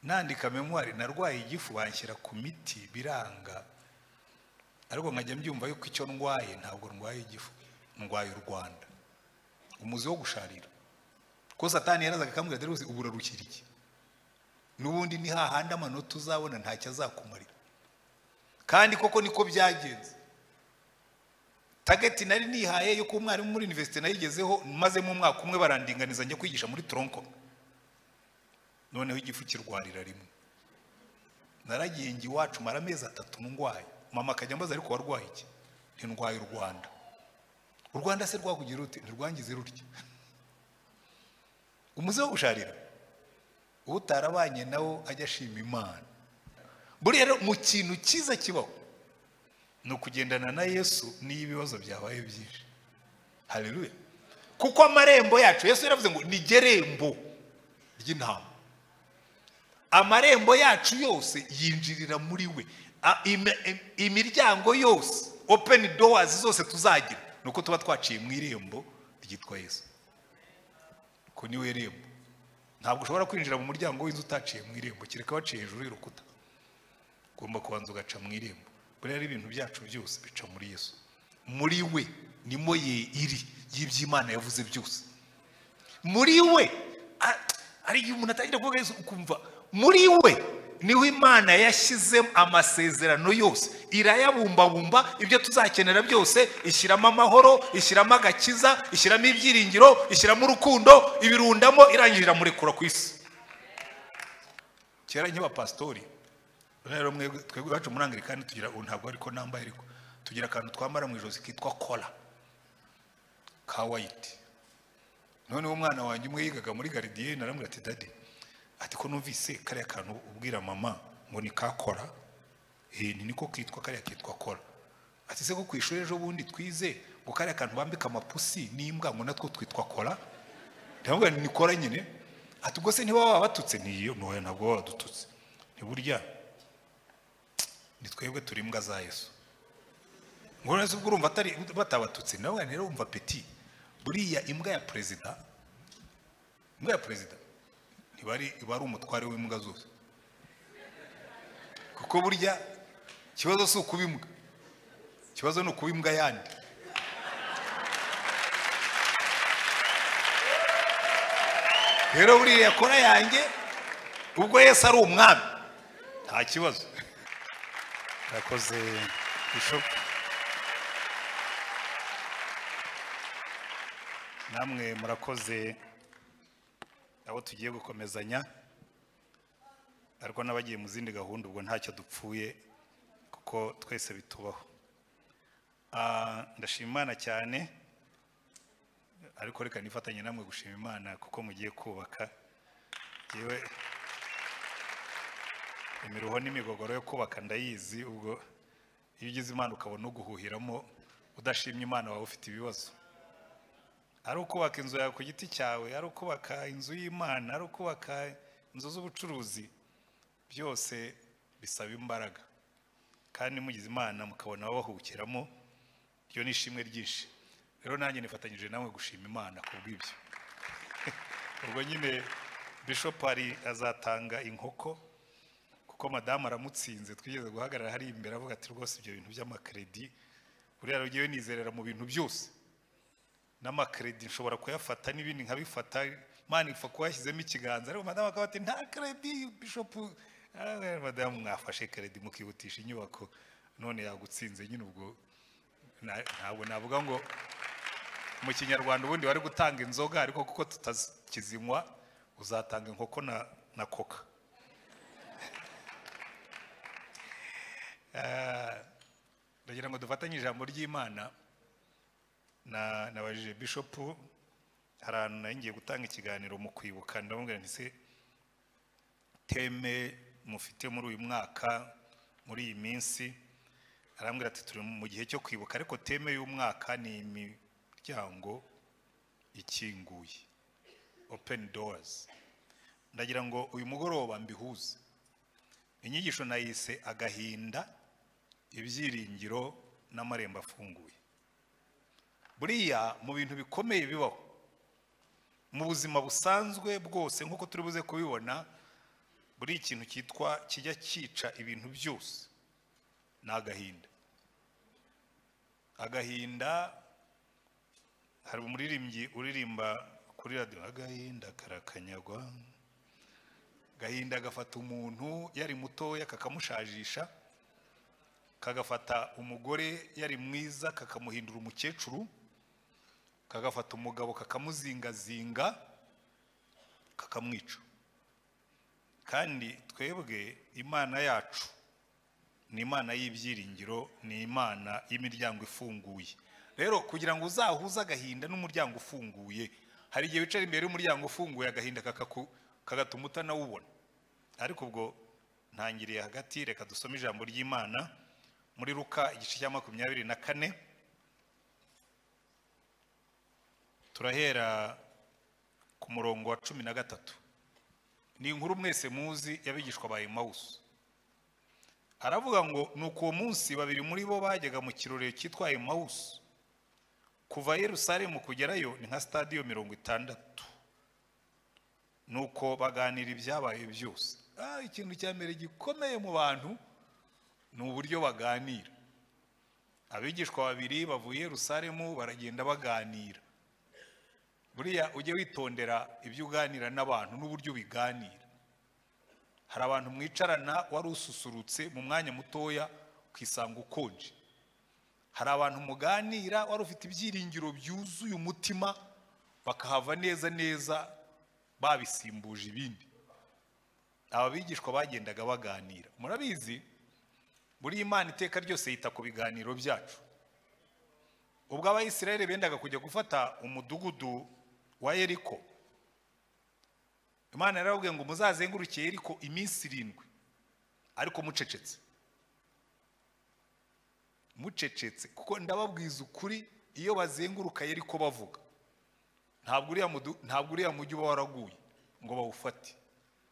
nandika memuwari narwaye igifu banshyira ku miti biranga ariko nkajya mbyumva yuko icyo ndwaye ntabwo ndwaye igifu ndwaye u rwanda umuzi wo gusharira ko satani yarazaga akambwira dore uzi ubu urarukira iki n'ubundi ni hahandi amanota uzabona ntacyo azakumarira kandi koko niko byagenze tageti nari nihaye yuko umwarimu muri univerisite nayigezeho maze mu mwaka umwe barandinganiza njya kwigisha muri toronko noneho igifu kirwarira rimwe naragiye njye iwacu mara amezi atatu ndwaye mama akajya ambaza ariko warwaye iki ntindwaye u rwanda u rwanda se rwakugira rute ntirwangize rutya umuze wo gusharira utarabanye nawo ajya ashima imana buriya rero mu kintu cyiza kibaho ni ukugendana na yesu niyo ibibazo byabaye byinshi hareruye kuko amarembo yacu yesu yaravuze ngo ni gerembo ry'intama amarembo yacu yose yinjirira muri we imiryango yose openi dowazi zose tuzagira ni uko tuba twaciye mu irembo ryitwa yesu ko niwe rembo ntabwo ushobora kwinjira mu muryango w'inzu utaciye mu irembo kereka waciye hejuru y'urukuta ugomba kubanza ugaca mu irembo buriya ari ibintu byacu byose bica muri yesu muri we nimo ye iri y'iby'imana yavuze byose muri we ari igihe umuntu atangira kuvuga yesu ukumva muri we niho imana yashyizemo amasezerano yose irayabumbabumba ibyo tuzakenera byose ishyiramo amahoro ishyiramo agakiza ishyiramo ibyiringiro ishyiramo urukundo ibirundamo irangije iramurekura ku isi kera nk'iba pasitori rero twebwe iwacu muri angirikani tugira ubu ntabwo ariko nambaye ariko tugira akantu twambara mu ijosi kitwa kora ka wayiti noneho umwana wanjye umwe yigaga muri garidiyene aramubwira ati dade ati ko numvise kariya kantu ubwira mama ngo ni ka kora ni niko kitwa kariya kitwa kora ati se ko ku ishuri ejo bundi twize ngo kariya kantu bambika amapusi n'imbwa ngo natwo twitwa kora ndamubwira ni kora nyine ati ubwo se niba wabatutse ntiyo ntoya ntabwo baba badututse ntiburya ni twebwe turi imbwa za yesu ngo neza ubwo urumva batabatutse nawe rero wumva peti buriya imbwa ya perezida imbwa ya perezida iba ari umutware w'imbwa zose kuko burya ikibazo si ukuba imbwa ikibazo ni ukuba imbwa yandi rero buriya kora yanjye ubwo yesi ari umwami nta kibazo yakoze bishopu namwe murakoze abo tugiye gukomezanya ariko n'abagiye mu zindi gahunda ubwo ntacyo dupfuye kuko twese bitubaho ndashima imana cyane ariko reka nifatanye namwe gushima imana kuko mugiye kubaka yewe imiruho n'imigogoro yo kubaka ndayizi ubwo iyo ugize imana ukabona uguhuhiramo udashimye imana wawe ufite ibibazo ari ukubaka inzu yawe ku giti cyawe ari ukubaka inzu y'imana ari ukubaka inzu z'ubucuruzi byose bisaba imbaraga kandi mugize imana mukabona babahukiramo iryo ni ishimwe ryinshi rero nanjye nifatanyije namwe gushima imana ku bw'ibyo ubwo nyine bishopari azatanga inkoko kuko madamu aramutsinze twigeze guhagarara hari imbere avuga ati rwose ibyo bintu by'amakredi buriya rugiye nizerera mu bintu byose n'amakredi nshobora kuyafata n'ibindi nkabifata mani ipfa kuba yashyizemo ikiganza ariko madamu akaba ati nta kredi bishopu madamu mwafashe kredi mukihutisha inyubako none yagutsinze nyine ubwo ntabwo navuga ngo mu kinyarwanda ubundi wari gutanga inzoga ariko kuko tutakizinywa uzatanga inkoko na koka ndagira ngo dufatanye ijambo ry'imana nabajije bishopu hari ahantu nayo ngiye gutanga ikiganiro mu kwibuka ndamubwira nti se teme mufite muri uyu mwaka muri iyi minsi arambwira ati turi mu gihe cyo kwibuka ariko teme y'umwaka ni imiryango ikinguye openi dowazi ndagira ngo uyu mugoroba mbihuze inyigisho nayise agahinda ibyiringiro n'amarembo afunguye buriya mu bintu bikomeye bibaho mu buzima busanzwe bwose nk'uko turi buze kubibona buri ikintu cyitwa kijya cyica ibintu byose ni agahinda agahinda hari umuririmbyi uririmba kuri radiyo agahinda karakanyagwa agahinda gafata umuntu yari mutoya kakamushajisha kagafata umugore yari mwiza kakamuhindura umukecuru kagafata umugabo kakamuzingazinga kakamwica kandi twebwe imana yacu ni imana y'ibyiringiro ni imana y'imiryango ifunguye rero kugira ngo uzahuze agahinda n'umuryango ufunguye hari igihe wicara imbere y'umuryango ufunguye agahinda kakaku- kagatuma utanawubona ariko ubwo ntangiriye hagati reka dusome ijambo ry'imana muri ruka igice cya makumyabiri na kane turahera ku murongo wa cumi na gatatu ni inkuru mwese muzi y'abigishwa ba emawusi aravuga ngo nuko uwo munsi babiri muri bo bajyaga mu kirorero cyitwa emawusi kuva yerusalemu kugerayo ni nka stadiyo mirongo itandatu nuko baganira ibyabaye byose ah ikintu cya mbere gikomeye mu bantu ni uburyo baganira abigishwa babiri bavuye yerusalemu baragenda baganira buriya ujye witondera ibyo uganira n'abantu n'uburyo ubiganira hari abantu mwicarana wari ususurutse mu mwanya mutoya ukisanga ukonje hari abantu muganira wari ufite ibyiringiro byuzuye umutima bakahava neza neza babisimbuje ibindi aba bigishwa bagendaga baganira murabizi buri imana iteka ryose yita ku biganiro byacu ubwo abayisiraheli bendaga kujya gufata umudugudu wa yeriko imana yarababwiye ngo muzazenguruke yeriko iminsi irindwi ariko mucecetse mucecetse kuko ndababwiza ukuri iyo bazenguruka yeriko bavuga ntabwo uriya mudu- ntabwo uriya mujyi uba waraguye ngo bawufate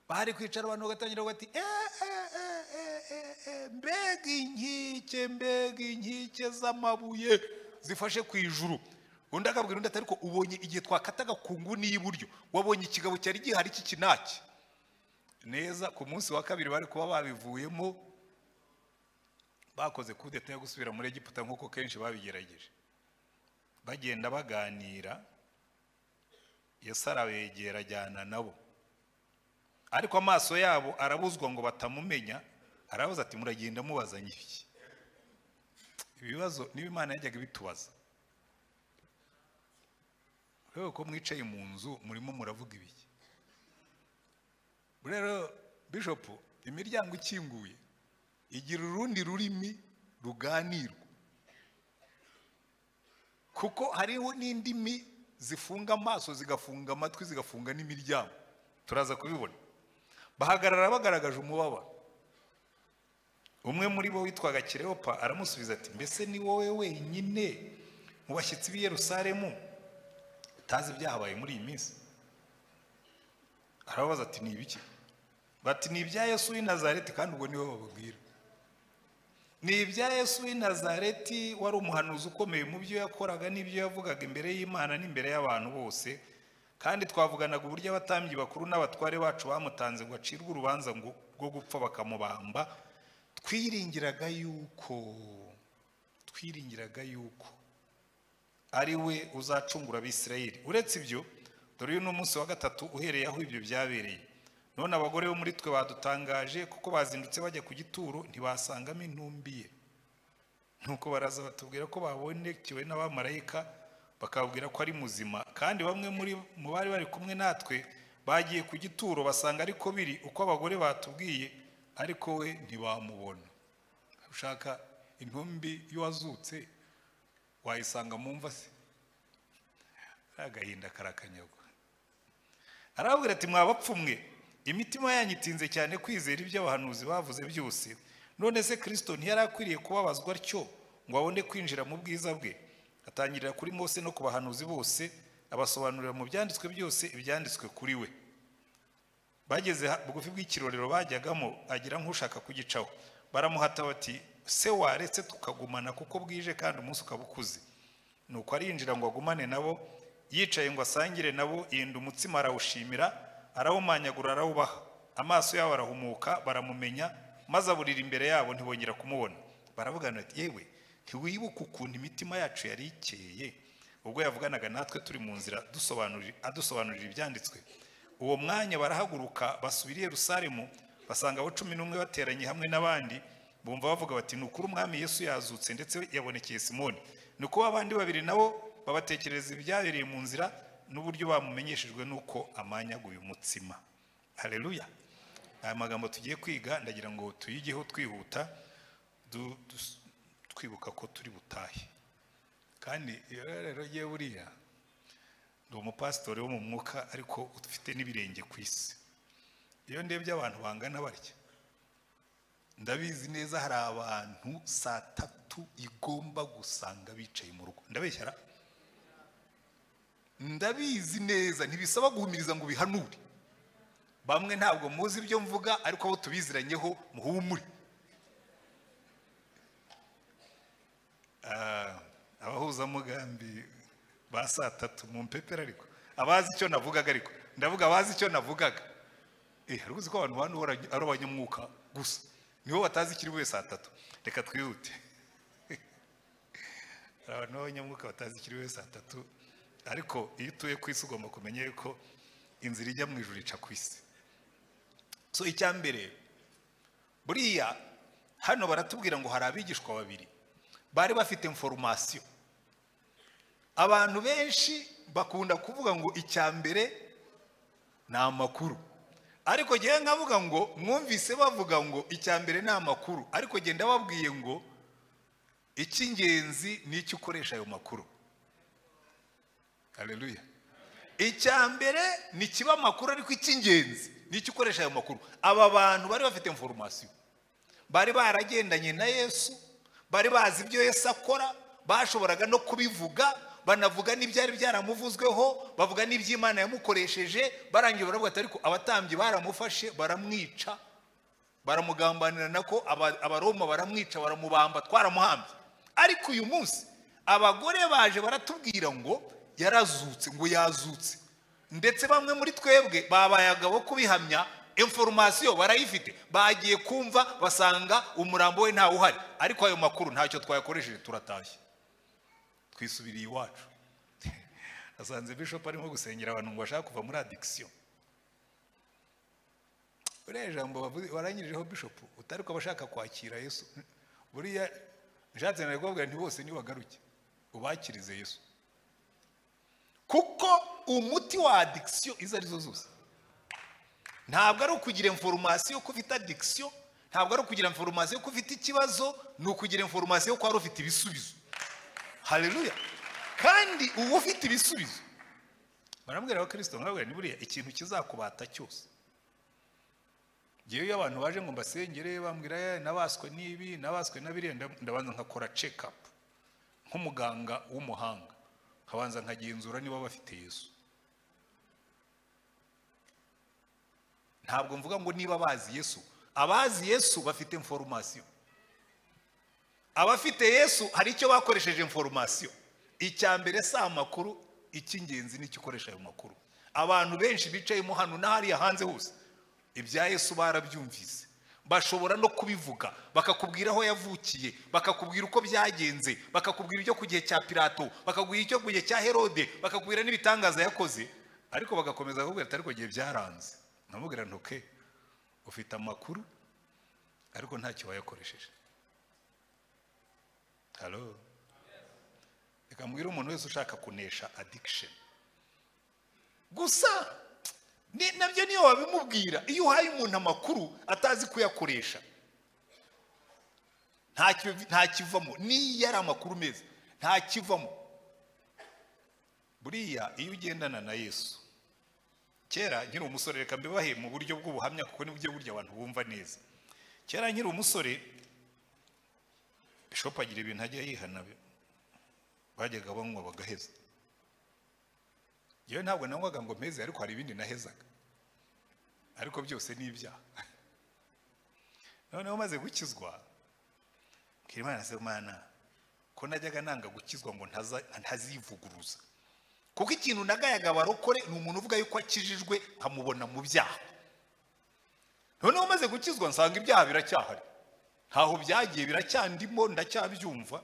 bari kwicara abantu bagatangira bati "Eh, eh, eh, eh, eh, eh, mbega inkike mbega inkike z'amabuye zifashe ku ijuru undi akabwira undi ati ariko ubonye igihe twakataga ku nguni y'iburyo wabonye ikigabo cyari gihari cy'ikinaki neza ku munsi wa kabiri bari kuba babivuyemo bakoze kudeta yo gusubira muri egiputa nk'uko kenshi babigerageje bagenda baganira yesu arabegera ajyana nabo ariko amaso yabo arabuzwa ngo batamumenya arabaza ati muragenda mubazanye iki ibibazo niba imana yajyaga ibitubaza rero ko mwicaye mu nzu murimo muravuga ibiki rero bishopu imiryango ikinguye igira urundi rurimi ruganirwa kuko hariho n'indimi zifunga amaso zigafunga amatwi zigafunga n'imiryango turaza kubibona bahagarara bagaragaje umubabaro umwe muri bo witwaga kireopa aramusubiza ati mbese ni wowe wenyine mu bashyitsi b'i yerusalemu utazi ibyahabaye muri iyi minsi arababaza ati ni ibiki bati ni ibya yesu w'i nazareti kandi ubwo niwe bababwira ni ibya yesu w'i nazareti wari umuhanuzi ukomeye mu byo yakoraga n'ibyo yavugaga imbere y'imana n'imbere y'abantu bose kandi twavuganaga uburyo abatambyi bakuru n'abatware bacu bamutanze ngo acirwe urubanza ngo- rwo gupfa bakamubamba twiringiraga yuko twiringiraga yuko ari we uzacungura abisirayeli uretse ibyo dore uyu ni umunsi wa gatatu uhereye aho ibyo byabereye none abagore bo muri twe badutangaje kuko bazindutse bajya ku gituro ntibasangamo intumbi ye nuko baraza batubwira ko babonekewe n'abamarayika bakabwira ko ari muzima kandi bamwe muri mu bari bari kumwe natwe bagiye ku gituro basanga ariko biri uko abagore batubwiye ariko we ntibamubona ushaka intumbi y'uwazutse wayisanga mu mva se agahinda karakanyagwa arababwira ati mwabapfumwe imitima yanyu itinze cyane kwizera ibyo abahanuzi bavuze byose none se kirisito ntiyari akwiriye kubabazwa atyo ngo abone kwinjira mu bwiza bwe atangirira kuri mose no ku bahanuzi bose abasobanurira mu byanditswe byose ibyanditswe kuri we bageze ha- bugufi bw'ikirorero bajyagamo agira nk'ushaka kugicaho baramuhata bati se waretse tukagumana kuko bwije kandi umunsi ukaba ukuze nuko arinjira ngo agumane nabo yicaye ngo asangire nabo yenda umutsima arawushimira arawumanyagura arawubaha amaso yabo arahumuka baramumenya maze aburira imbere yabo ntibongera kumubona baravugana bati yewe ntiwibuka ukuntu imitima yacu yari ikeye ubwo yavuganaga natwe turi mu nzira dusobanurira- adusobanurira ibyanditswe uwo mwanya barahaguruka basubira i yerusalemu basanga abo cumi n'umwe bateranye hamwe n'abandi bumva bavuga bati ni ukuri umwami yesu yazutse ndetse yabonekeye simoni ni ukuba abandi babiri nabo babatekereza ibyabereye mu nzira n'uburyo bamumenyeshejwe n'uko amanyaguye umutsima hareruya aya magambo tugiye kwiga ndagira ngo tuyigeho twihuta du- dus- twibuka ko turi butahe kandi iyo rero yewe buriya ndi umupasitori wo mu mwuka ariko ufite n'ibirenge ku isi iyo ndebye abantu bangana batya ndabizi neza hari abantu saa tatu igomba gusanga bicaye mu rugo ndabeshyara ndabizi neza ntibisaba guhumiriza ngo bihanure bamwe ntabwo muzi ibyo mvuga ariko abo tubiziranyeho muhumure Ah, abahuzamugambi ba saa tatu mu mpepera ariko abazi icyo navugaga ariko ndavuga abazi icyo navugaga eh hari uzi ko abantu bantu bahora ari abanyamwuka gusa nibo batazi ikiri bube saa tatu reka twihute hari abantu b'abanyamwuka batazi ikiri bube saa tatu ariko iyo utuye ku isi ugomba kumenya yuko inzira ijya mu ijuru ica ku isi so icya mbere buriya hano baratubwira ngo hari abigishwa babiri bari bafite inforomasiyo abantu benshi bakunda kuvuga ngo icya mbere ni amakuru ariko ngewe nkavuga ngo mwumvise bavuga ngo icya mbere ni amakuru ariko genda babwiye ngo icy'ingenzi ni icyo ukoresha ayo makuru hareruya icya mbere ni kiba amakuru ariko icy'ingenzi ni icyo ukoresha ayo makuru aba bantu bari bafite inforomasiyo bari baragendanye na yesu bari bazi ibyo yesu akora bashoboraga no kubivuga banavuga n'ibyari byaramuvuzweho bavuga n'iby'imana yamukoresheje barangiye baravuga ati ariko abatambyi baramufashe baramwica baramugambanira nako aba- abaroma baramwica baramubamba twaramuhambye ariko uyu munsi abagore baje baratubwira ngo yarazutse ngo yazutse ndetse bamwe muri twebwe babaye agabo kubihamya inforomasiyo barayifite bagiye kumva basanga umurambo we ntawe uhari ariko ayo makuru ntacyo twayakoresheje turatashye twisubiriye iwacu asanze bishop arimo gusengera abantu ngo bashaka kuva muri adikisiyo buriya jambo bavuze- warangirijeho bishop utari ko abashaka kwakira yesu buriya nshatse nari kubabwira nti bose nibagaruke ubakirize yesu kuko umuti wa adikisiyo izo arizo zose ntabwo ari ukugira inforomasiyo ko ufite adikisiyo ntabwo ari ukugira inforomasiyo ko ufite ikibazo ni ukugira inforomasiyo ko wari ufite ibisubizo hareruya kandi uba ufite ibisubizo barambwira abakirisito nkababwira ni buriya ikintu kizakubata cyose ngewe iyo abantu baje ngo mbasengere bambwira "Eh, nabaswe n'ibi nabaswe na biriya nda- ndabanza nkakora check up nk'umuganga w'umuhanga nkabanza nkagenzura niba bafite yesu ntabwo mvuga ngo niba bazi yesu abazi yesu bafite inforomasiyo abafite yesu hari icyo bakoresheje inforomasiyo icya mbere si amakuru icy'ingenzi ni icyo ukoresha ayo makuru abantu benshi bicayemo hano n'ahariya hanze hose ibya yesu barabyumvise bashobora no kubivuga bakakubwira aho yavukiye bakakubwira uko byagenze bakakubwira ibyo ku gihe cya pilato bakakubwira icyo ku gihe cya herode bakakubwira n'ibitangaza yakoze ariko bagakomeza bakakubwira ati ariko igihe byaranze nkamubwira ntuke ufite amakuru ariko ntacyo wayakoresheje halo reka mbwire umuntu wese ushaka kunesha adikisheni gusa ni- nabyo niyo wabimubwira iyo uhaye umuntu amakuru atazi kuyakoresha nta ki- nta kivamo niyo ari amakuru meza nta kivamo buriya iyo ugendana na yesu kera nkiri umusore reka mbibahe mu buryo bw'ubuhamya kuko nibyo buryo abantu bumva neza kera nkiri umusore bishopu agira ibintu ajya yihana bi- bajyaga banywa bagaheza yewe ntabwo nanywaga ngo mpeze ariko hari ibindi nahezaga ariko byose ni ibyaha noneho maze gukizwa mbwira imana se mana ko najyaga nanga gukizwa ngo ntaza- ntazivuguruza kuko ikintu nagayaga abarokore ni umuntu uvuga yuko akijijwe nkamubona mu byaha noneho umaze gukizwa nsanga ibyaha biracyahari ntaho byagiye biracyandimo ndacyabyumva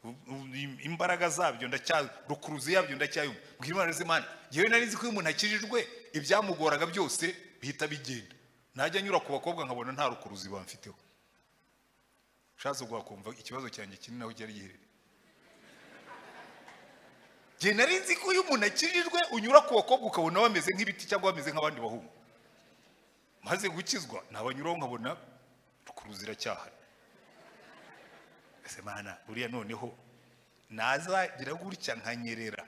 u- u- im- imbaraga zabyo ndacya rukuruzi yabyo ndacyayumva mbwira imana z'imana yewe nari nzi ko iyo umuntu akijijwe ibyamugoraga byose bihita bigenda najya nyura ku bakobwa nkabona nta rukuruzi bamfiteho ushatse wakumva ikibazo cyanjye kinini naho cyari giherereye njye nari nzi ko iyo umuntu akijijwe unyura ku bakobwa ukabona bameze nk'ibiti cyangwa bameze nk'abandi bahungu maze gukizwa nabanyuraho nkabona rukuruzi iracyahari ese mana buriya noneho nazagira gutya nkanyerera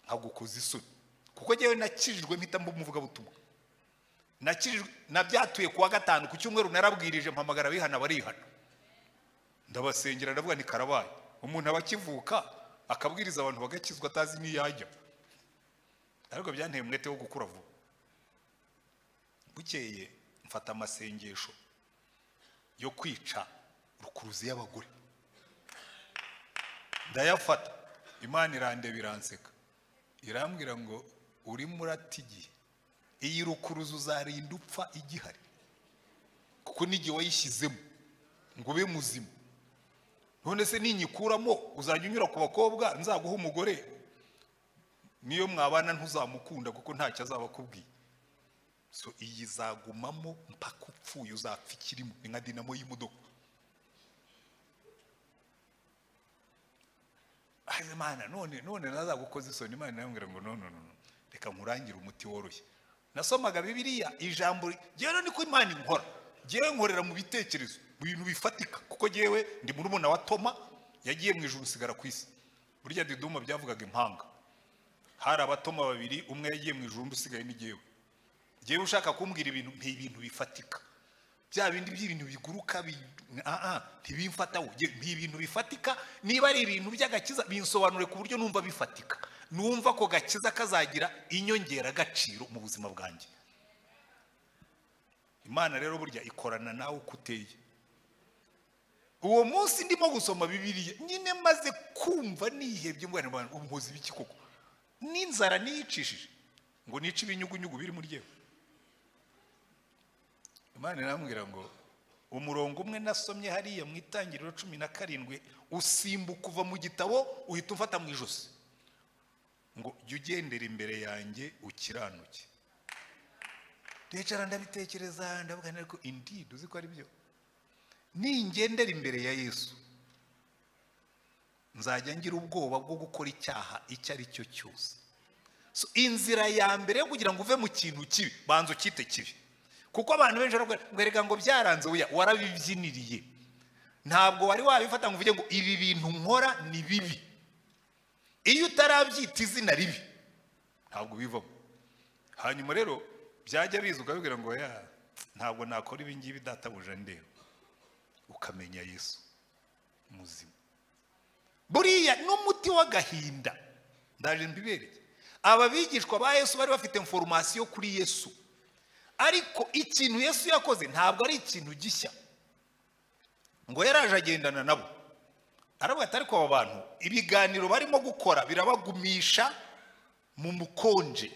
nkagukoza isoni kuko njyewe nakijijwe mpita mba umuvugabutumwa nakijijwe nabyatuye ku wa gatanu ku cyumweru narabwirije mpamagara abihana barihana ndabasengera ndavuga ni karabaye umuntu aba akivuka akabwiriza abantu bagakizwa atazi n'iyo ajya ariko byanteye umwete wo gukura vuba bukeye mfata amasengesho yo kwica rukuruzi y'abagore ndayafata imana irandeba iranseka irambwira ngo urimo urata igihe iyi rukuruzi uzarinda upfa igihari kuko n'igihe wayishyizemo ngo ube muzima none se ninyikuramo uzajya unyura ku bakobwa nzaguha umugore niyo mwabana ntuzamukunda kuko ntacyo azaba akubwiye so iyi izagumamo mpaka upfuye uzapfa ikirimo ni nka dinamo y'imodoka aze mana none none nazagukoza isoni imana irambwira ngo no no no no, reka nkurangire umuti woroshye nasomaga bibiliya ijambo ryewe niko imana inkora ngewe nkorera mu bitekerezo mu bintu bifatika kuko ngewe ndi murumuna wa toma yagiye mu ijuru usigara ku isi burya diduma byavugaga impanga hari abatoma babiri umwe yagiye mu ijuru undi usigaye ni ngewe ngewe ushaka kumbwira ibintu mpa ibintu bifatika bya bindi by'ibintu biguruka bi- ah, ah, ntibimfataho Nge- mpa ibintu bifatika niba ari ibintu by'agakiza binsobanure ku buryo numva bifatika numva ko gakiza kazagira inyongeragaciro mu buzima bwanjye imana rero burya ikorana nawe uko uteye uwo munsi ndimo gusoma bibiliya nyine maze kumva nihebye mbona abantu umuhozi biki koko n'inzara niyicishije ngo nice ibinyugunyugu biri muri yewe imana irambwira ngo umurongo umwe nasomye hariya mu itangiriro cumi na karindwi usimbuka uva mu gitabo uhita umfata mu ijosi ngo jya ugendera imbere yanjye ukiranuke ndicara ndabitekereza ndavuga nti ariko indeed uzi ko ari byo ningendera imbere ya yesu nzajya ngira ubwoba bwo gukora icyaha icyo ari cyo cyose So, inzira ya mbere yo kugira ngo uve mu kintu kibi banza ukite kibi kuko abantu benshi baravuga ngo erega ngo byaranze oya warabibyiniriye ntabwo wari wabifata ngo uvuge ngo ibi bintu nkora ni bibi iyo utarabyita izina ribi ntabwo bivamo hanyuma rero byajya biza ukabibwira ngo ya ntabwo nakora ibi ngibi databuja ndeba ukamenya yesu muzima buriya n'umuti w'agahinda ndaje mbibereye aba bigishwa ba yesu bari bafite foromasiyo kuri yesu ariko ikintu yesu yakoze ntabwo ari ikintu gishya ngo yaraje agendana nabo aravuga ati ariko aba bantu ibiganiro barimo gukora birabagumisha mu mukonje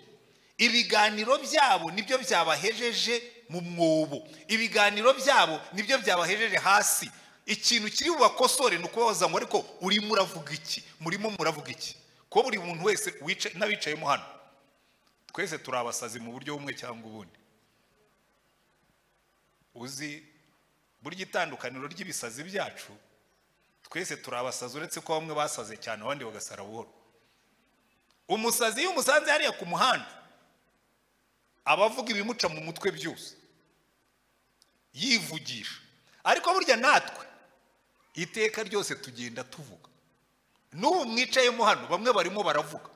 ibiganiro byabo nibyo byabahejeje mu mwobo ibiganiro byabo nibyo byabahejeje hasi ikintu kiri bubakosore ni ukubabaza ngo ariko urimo uravuga iki murimo muravuga iki ko buri muntu wese wica- n'abicayemo hano twese turi abasazi mu buryo bumwe cyangwa ubundi uzi burya itandukaniro ry'ibisazi byacu twese turi abasazi uretse ko bamwe basaze cyane abandi bagasara buhoro umusazi iyo umusanze hariya ku muhanda aba avuga ibimuca mu mutwe byose yivugisha ariko burya natwe iteka ryose tugenda tuvuga n'ubu mwicayemo hano bamwe barimo baravuga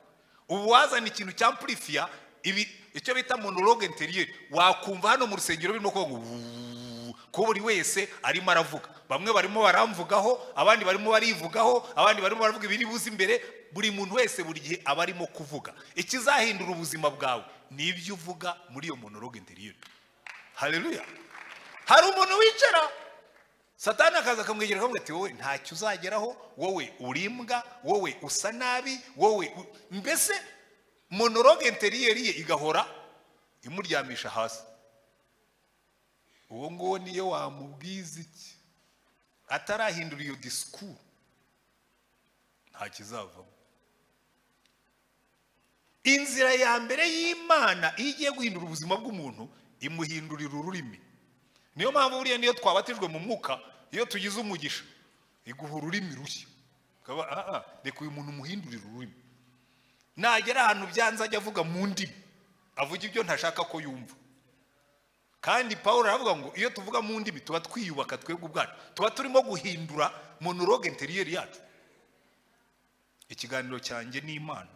ubu wazana ikintu cya purifiya ibi icyo bita monologue interiyeri wakumva hano mu rusengero birimo kuvuga ngo "Wuuu", ko buri wese arimo aravuga bamwe barimo baramvugaho abandi barimo barivugaho abandi barimo baravuga ibiri buze imbere buri muntu wese buri gihe aba arimo kuvuga ikizahindura ubuzima bwawe ni ibyo uvuga muri iyo monologue interiyeri hareruya hari umuntu wicara satani akaza akamwegera akamubwira ati wowe ntacyo uzageraho wowe urimbwa wowe usa nabi wowe u-" mbese monologue interiyeri ye igahora imuryamisha hasi uwo nguwo niyo wamubwiza iki atarahindura iyo disiku nta kizavamo inzira ya mbere y'imana iyo igiye guhindura ubuzima bw'umuntu imuhindurira ururimi niyo mpamvu buriya niyo twabatijwe mu mwuka iyo tugize umugisha iguha ururimi rushya ukaba aha reka uyu muntu umuhindurira ururimi nagera ahantu byanze ajya avuga mu ndimi avuga ibyo ntashaka ko yumva kandi paul aravuga ngo iyo tuvuga mu ndimi tuba twiyubaka twebwe ubwacu tuba turimo guhindura monologue interiyeri yacu ikiganiro cyanjye ni imana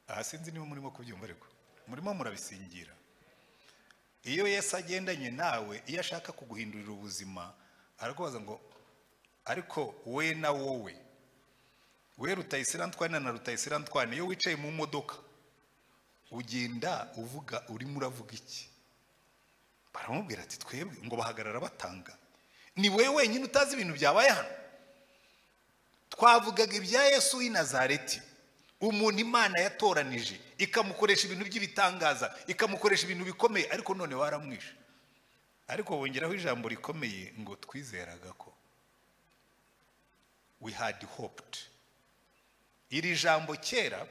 aha sinzi niba murimo kubyumva ariko murimo murabisingira iyo Yesu agendanye nawe iyo ashaka kuguhindurira ubuzima arakubaza ngo ariko we na wowe we rutayisiranitwane na rutayisiranitwane iyo wicaye mu modoka ugenda uvuga urimo uravuga iki baramubwira ati twebwe ngo bahagarara batanga ni wowe wenyine utazi ibintu byabaye hano twavugaga ibya Yesu w'i Nazareti umuntu imana yatoranije ikamukoresha ibintu by'ibitangaza ikamukoresha ibintu bikomeye ariko none waramwishe ariko bongeraho ijambo rikomeye ngo twizeraga ko we had hoped iri jambo kera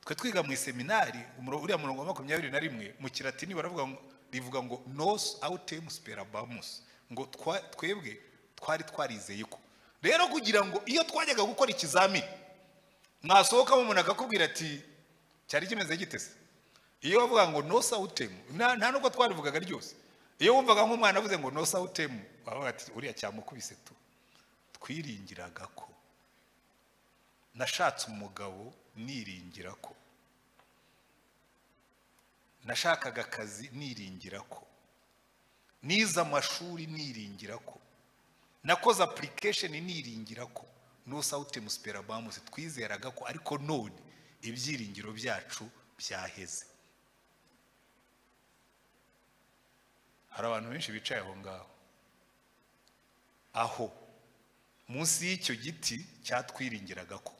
twe twiga mu iseminari uriya murongo wa makumyabiri na rimwe mu kiratini baravuga ngo rivuga ngo nosi awutemu siperabamusi ngo twebwe twari twarizeye ko rero kugira ngo iyo twajyaga gukora ikizamini mwasohokamo umuntu akakubwira ati cyari kimeze gitese iyo bavuga ngo no sawutemu nta nubwo twarivugaga ryose iyo wumvaga nk'umwana avuze ngo no sawutemu wavuga ati uriya cyamukubise tu twiringiraga ko nashatse umugabo niringira ko nashakaga akazi niringira ko nize amashuri niringira ko nakoze apurikesheni niringira ko nusawutemu siperabamusi twizeraga ko ariko none ibyiringiro byacu byaheze hari abantu benshi bicaye aho ngaho aho munsi y'icyo giti cyatwiringiraga ko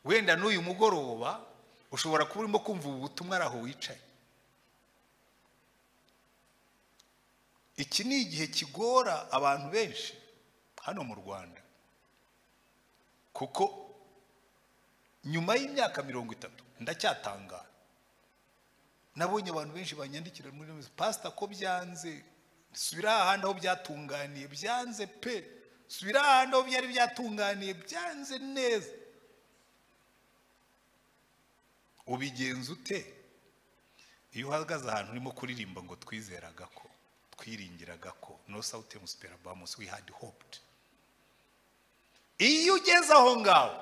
wenda n'uyu mugoroba ushobora kuba urimo kumva ubu butumwa ari aho wicaye iki ni igihe kigora abantu benshi hano mu rwanda kuko nyuma y'imyaka mirongo itatu ndacyatangara nabonye abantu benshi banyandikira muri ino pasita ko byanze subira ahandi aho byatunganiye byanze pe subira ahandi aho byari byatunganiye byanze neza ubigenza ute iyo uhagaze ahantu urimo kuririmba ngo twizeraga ko twiringiraga ko no sawutemu siperabamusi we had hoped iyo ugeze aho ngaho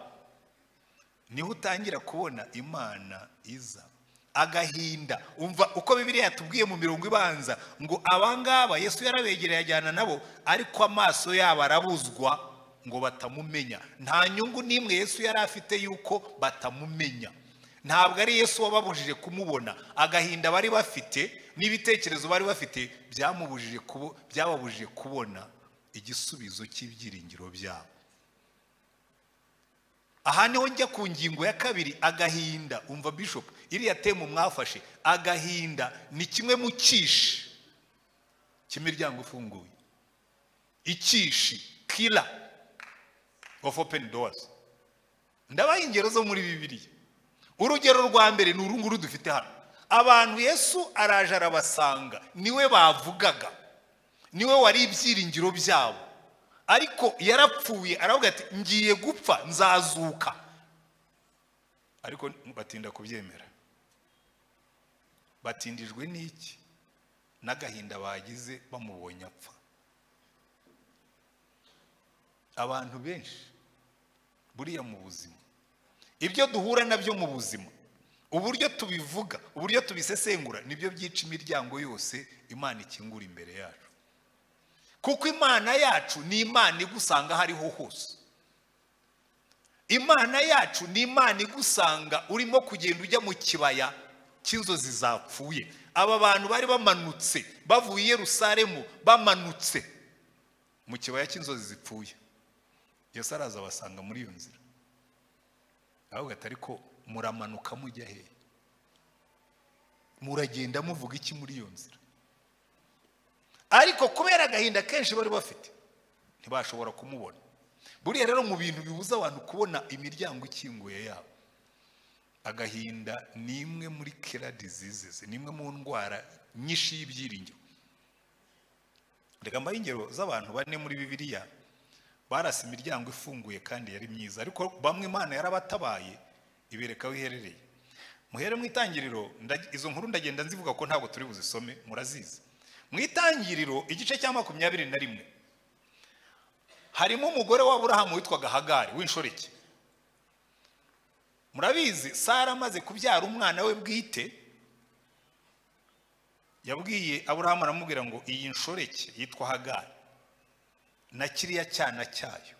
niho utangira kubona imana iza agahinda umva uko bibiriya yatubwiye mu mirongo ibanza ngo abangaba yesu yarabegereye ajyana nabo ariko amaso yabo arabuzwa ngo batamumenya nta nyungu n'imwe yesu yari afite yuko batamumenya ntabwo ari yesu wababujije kumubona agahinda bari bafite n'ibitekerezo bari bafite byababujije kubona igisubizo cy'ibyiringiro byabo aha niho njya ku ngingo ya kabiri agahinda umva bishop iriya temu mwafashe agahinda ni kimwe mu cyishi cy'imiryango ifunguye icyishi kira ofu openi dowazi ndabaha ingero zo muri bibiriya urugero rwa mbere ni uru nguru dufite hano abantu yesu araje arabasanga niwe bavugaga niwe wari ibyiringiro byabo ariko yarapfuye aravuga ati ngiye gupfa nzazuka ariko batinda kubyemera batindijwe n'iki n'agahinda bagize bamubonye apfa abantu benshi buriya mu buzima ibyo duhura nabyo mu buzima uburyo tubivuga uburyo tubisesengura nibyo byica imiryango yose imana ikingura imbere yacu kuko imana yacu ni imana igusanga aho ariho hose imana yacu ni imana igusanga urimo kugenda ujya mu kibaya cy'inzozi zapfuye aba bantu bari bamanutse bavuye i Yerusalemu bamanutse mu kibaya cy'inzozi zipfuye Yesu araza abasanga muri iyo nzira ahubwo atari ko muramanuka mujya hehe muragenda muvuga iki muri iyo nzira ariko kubera agahinda kenshi bari bafite ntibashobora kumubona buriya rero mu bintu bibuza abantu kubona imiryango ikinguye yabo agahinda ni imwe muri kera diseases ni imwe mu ndwara nyinshi y'ibyiringiro reka mbahe ingero z'abantu bane muri bibiliya barasa imiryango ifunguye kandi yari myiza ariko bamwe imana yarabatabaye ibereka aho iherereye muhere mu itangiriro nda- izo nkuru ndagenda nzivuga ko ntabwo turi buzisome murazizi mu itangiriro igice cya makumyabiri na rimwe harimo umugore wa burahamu witwaga hagari w'inshoreke murabizi sara amaze kubyara umwana we bwite yabwiye aburahamu aramubwira ngo iyi nshoreke yitwa hagari na kiriya cyana cyayo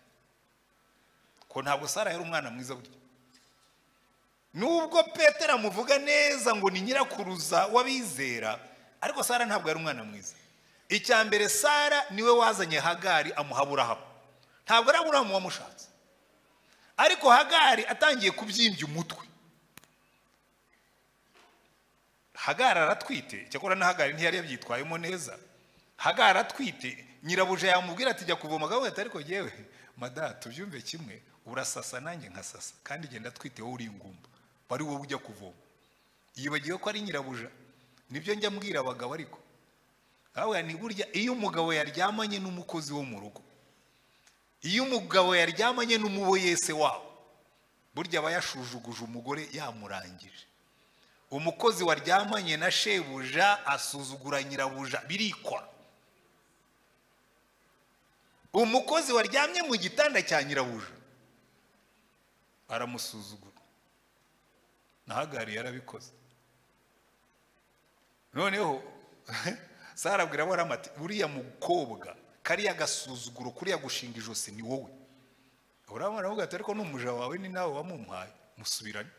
ko ntabwo sara yari umwana mwiza burya nubwo petero amuvuga neza ngo ni nyirakuruza w'abizera ariko sara ntabwo yari umwana mwiza icya mbere sara niwe wazanye hagari amuha aburahamu ntabwo ari aburahamu wamushatse ariko hagari atangiye kubyimbya umutwe hagari aratwite cyakora na hagari ntiyari yabyitwayemo neza hagari atwite nyirabuja yamubwira ati jya kuvoma gahunda ati ariko yewe mada tubyumve kimwe urasasa nanjye nkasasa kandi genda atwite wowe uri ingumba wari wowe ujya kuvoma yibagiwe ko ari nyirabuja nibyo njya mbwira abagabo ariko aho ni burya iyo umugabo yaryamanye n'umukozi wo mu rugo iyo umugabo yaryamanye n'umuboyese wabo burya aba yashujuguje umugore yamurangije umukozi waryamanye na shebuja asuzugura nyirabuja birikora umukozi waryamye mu gitanda cya nyirabuja aramusuzugura na hagari yarabikoze noneho sara abwira aburahamu ati uriya mukobwa kariya gasuzuguro kuriya gushinga ijosi ni wowe aburahamu aravuga ati ariko n'umuja wawe ni nawe wamumpaye musubirane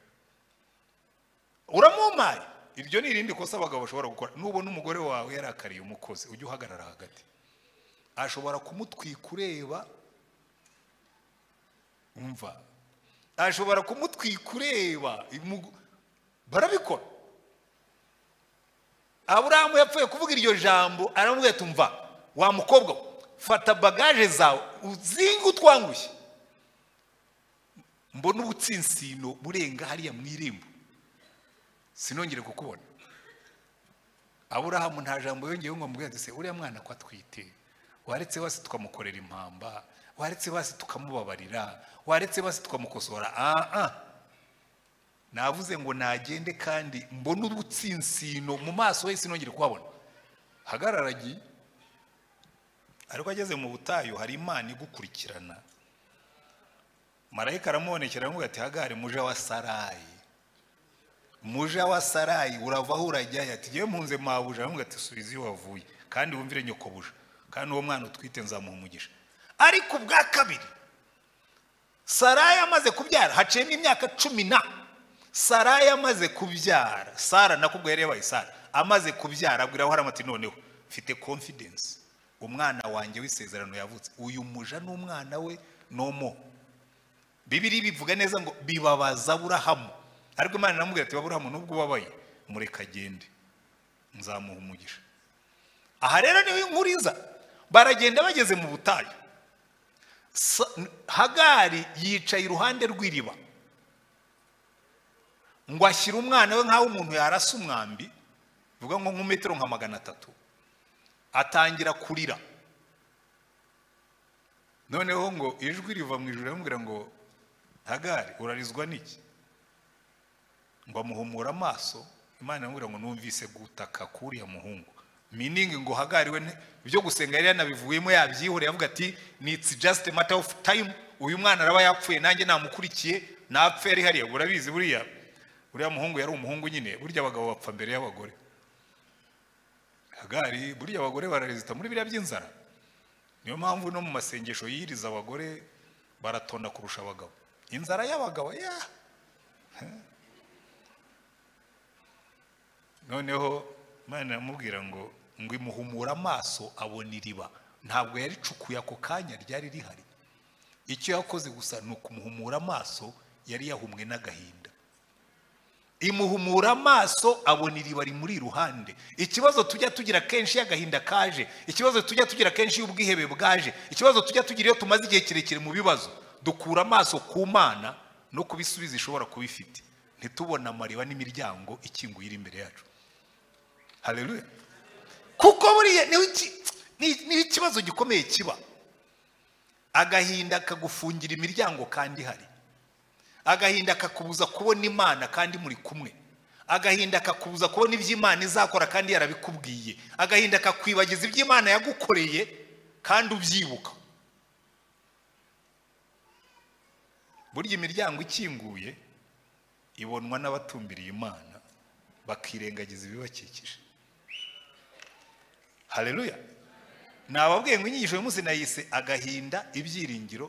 uramumpaye iryo ni irindi kosa abagabo bashobora gukora nubona umugore wawe yarakariye umukozi ujye uhagarara hagati ashobora kumutwika ureba umva ashobora kumutwika ureba imu- barabikora aburahamu yapfuye kuvuga iryo jambo aramubwira ati umva wa mukobwa we, fata bagaje zawe uzinge utwangushye mbona ubutsinsino burenga hariya mu irembo sinongere kukubona aburahamu nta jambo yongeyeho ngo amubwire ati se uriya mwana ko atwite waretse basi tukamukorera impamba waretse basi tukamubabarira waretse basi tukamukosora ah ah navuze ngo nagende kandi mbone ubutsinsino mu maso he sinongere kuhabona hagararagiye ariko ageze mu butayu hari imana igukurikirana marayika aramubonekera aramubwira ati hagari muja wa sarayi muja wa sarayi urava aho urajyayo ati yewe mpunze mabuja aramubwira ati subiza iyo wavuye kandi wumvire nyokobuja kandi uwo mwana utwite nzamuha umugisha ariko ubwa kabiri sarayi amaze kubyara haciyemo imyaka cumi na sarayi amaze kubyara sara nakubwo yari yabaye sara amaze kubyara abwira aburahamu ati noneho mfite confidence umwana wanjye w'isezerano yavutse uyu muja n'umwana we nomo bibiri bivuga neza ngo bibabaza aburahamu ariko imana iramubwira ati aburahamu nubwo ubabaye mureka agende nzamuha umugisha aha rero niwe nkuriza baragenda bageze mu butayu Sa- hagari yicaye iruhande rw'iriba ngo ashyire umwana we nk'aho umuntu yarasa umwambi bivuga ngo nko metero nka magana atatu atangira kurira noneho ngo ijwi riva mu ijoro riramubwira ngo hagari urarizwa n'iki ngo amuhumura amaso imana iramubwira ngo numvise gutaka k'uriya muhungu miningi ngo hagari we nte- ibyo gusenga yari yanabivuyemo yabyihoreye avuga ati ni it's just a matter of time uyu mwana araba yapfuye nanjye namukurikiye napfe ari hariya urabizi buriya uriya muhungu yari umuhungu nyine burya abagabo bapfa mbere y'abagore hagari burya abagore bararezita muri biriya by'inzara niyo mpamvu no mu masengesho yiriza abagore baratonda kurusha abagabo inzara y'abagabo ya noneho imana iramubwira ngo ngo imuhumure amaso abona iriba ntabwo yaricukuye ako kanya ryari rihari icyo yakoze gusa ni ukumuhumura amaso yari yahumwe n'agahinda imuhumura amaso abona iriba rimuri iruhande ikibazo tujya tugira kenshi iyo agahinda kaje ikibazo tujya tugira kenshi iyo ubwihebe bwaje ikibazo tujya tugira iyo tumaze igihe kirekire mu bibazo dukura amaso ku mana no ku bisubizo ishobora kuba ifite ntitubone amariba n'imiryango ikinguye iri imbere yacu hareruye kuko buriya niho iki- ni- niho ikibazo gikomeye kiba agahinda kagufungira imiryango kandi ihari agahinda kakubuza kubona imana kandi muri kumwe agahinda kakubuza kubona ibyo imana izakora kandi yarabikubwiye agahinda kakwibagiza ibyo imana yagukoreye kandi ubyibuka burya imiryango ikinguye ibonwa n'abatumbiriye imana bakirengagiza ibibakikije hareruya nababwiye ngo inyigisho uyu munsi nayise agahinda ibyiringiro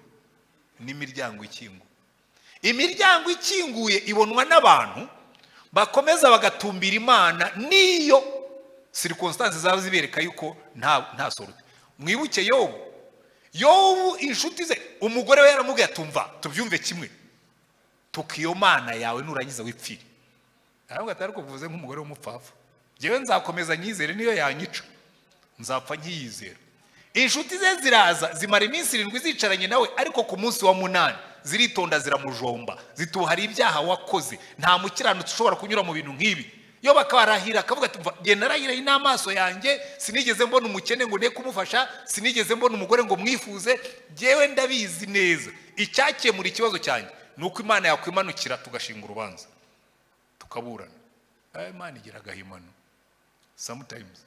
n'imiryango ikinguye imiryango ikinguye ibonwa n'abantu bakomeza bagatumbira imana n'iyo sirikonsitansi zaba zibereka yuko nta nta sorute mwibuke yobu yobu inshuti ze umugore we yaramubwiye atumva tubyumve kimwe tuka iyo mana yawe nurangiza wipfire ntabwo atari kuvuze nk'umugore w'umupfapfa ngewe nzakomeza nyizere niyo yanyica nzapfa nkiyizera inshuti ze ziraza zimara iminsi irindwi zicaranye nawe ariko ku munsi wa munani ziritonda ziramujomba zituhara ibyaha wakoze nta mukiranutsi ushobora kunyura mu bintu nk'ibi yo bakarahira akavuga ati "Mva, jye narahiraye n'amaso yanjye sinigeze mbona umukene ngo ne kumufasha sinigeze mbona umugore ngo mwifuze jyewe ndabizi neza icyakemura ikibazo cyanjye ni uko imana yakwimanukira tugashinga urubanza tukaburana Eh, imana igira agahimano sometimes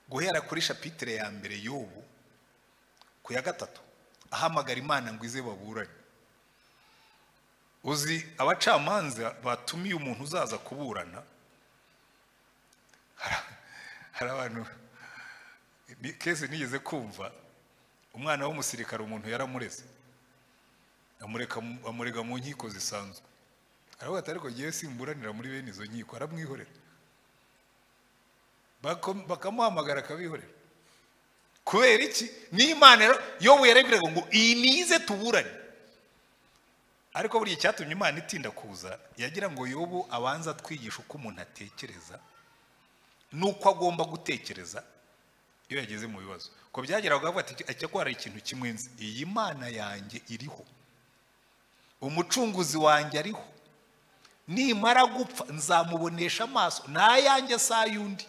guhera kuri shapitire ya mbere y'ubu ku ya gatatu ahamagara imana ngo ize baburane uzi abacamanza batumiye umuntu uzaza kuburana hari- hari abantu ni- kese nigeze kumva umwana w'umusirikare umuntu yaramureze amureka mu- amurega mu nkiko zisanzwe aravuga ati ariko ngewe simburanira muri bene izo nkiko aramwihorera Bako- bakamuhamagara akabihorera kubera iki n'imana rero yobu yarebwiraga ngo iyi nize tuburane ariko buriya icyatumye imana itinda kuza yagira ngo yobu abanze atwigishe uko umuntu atekereza n'uko agomba gutekereza iyo yageze mu bibazo ko byageraga bavuga ati ajya ko hari ikintu kimwe nzi iyi mana yanjye iriho umucunguzi wanjye ariho nimara gupfa nzamubonesha amaso n'ayanjye si ay'undi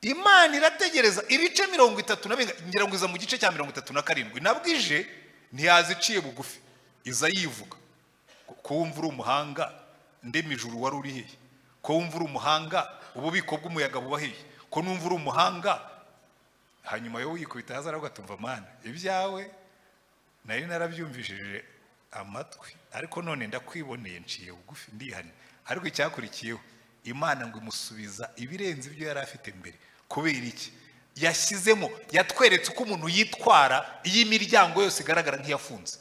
imana irategereza ibice mirongo itatu na bine ngira ngo iza mu gice cya mirongo itatu na karindwi nabwije ntiyaziciye bugufi iza yivuga ko ko wumva uri umuhanga ndema ijuru wari uri hehe ko wumva uri umuhanga ububiko bw'umuyaga buba hehe ko numva uri umuhanga hanyuma yo yikubita hasi aravuga ati mva mana ibyawe nari narabyumvishije amatwi ariko none ndakwiboneye nciye bugufi ndihanye ariko icyakurikiyeho imana ngo imusubiza ibirenze ibyo yari afite mbere kubera iki yashyizemo yatweretse uko umuntu yitwara iyo imiryango yose igaragara nk'iyafunze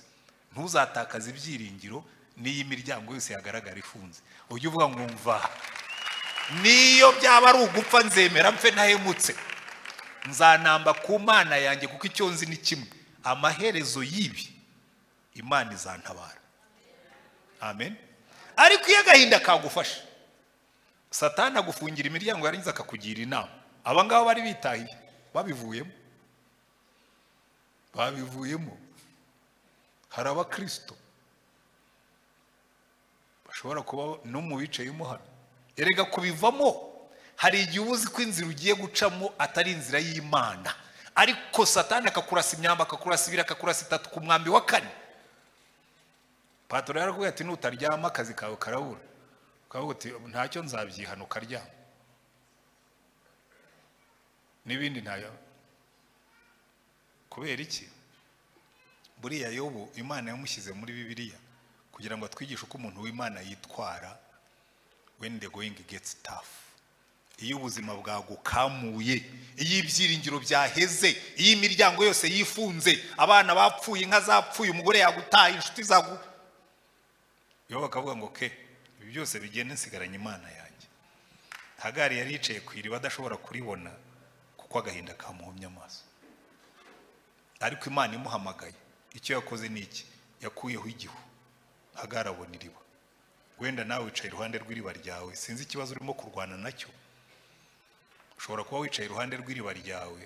ntuzatakaze ibyiringiro n'iyo imiryango yose yagaragara ifunze ujye uvuga ngo mva niyo byaba ari ugupfa nzemera mfe ntahemutse nzanamba ku mana yanjye kuko icyo nzi ni kimwe amaherezo y'ibi imana izantabara amen ariko iyo agahinda kagufashe satani agufungira imiryango yarangiza akakugira inama aba ngaba bari bitahiye babivuyemo babivuyemo hari abakirisito bashobora kuba no mu bicayemo hano erega kubivamo hari igihe uba uzi ko inzira ugiye gucamo atari inzira y'imana ariko satani akakurasa imyamba akakurasa ibiri akakurasa itatu ku mwambi wa kane patoro yarakubwira ati nutaryama akazi kawe karabura ukavuga uti ntacyo nzabyihana ukaryama n'ibindi ntayo kubera iki buriya yobu imana yamushyize muri bibiliya kugira ngo atwigishe uko umuntu w'imana yitwara when the going gets tough iyo ubuzima bwagukamuye iyo ibyiringiro byaheze iyo imiryango yose yifunze abana bapfuye inka zapfuye umugore yagutaye inshuti zagu yo bakavuga ngo ke ibi byose bigende nsigaranye imana yanjye hagari yari yicaye ku iriba adashobora kuribona kuko agahinda kamuhomye amaso ariko imana imuhamagaye icyo yakoze ni iki yakuyeho igihu hagarabona iriba wenda nawe wicaye iruhande rw'iriba ryawe sinzi ikibazo urimo kurwana nacyo ushobora kuba wicaye iruhande rw'iriba ryawe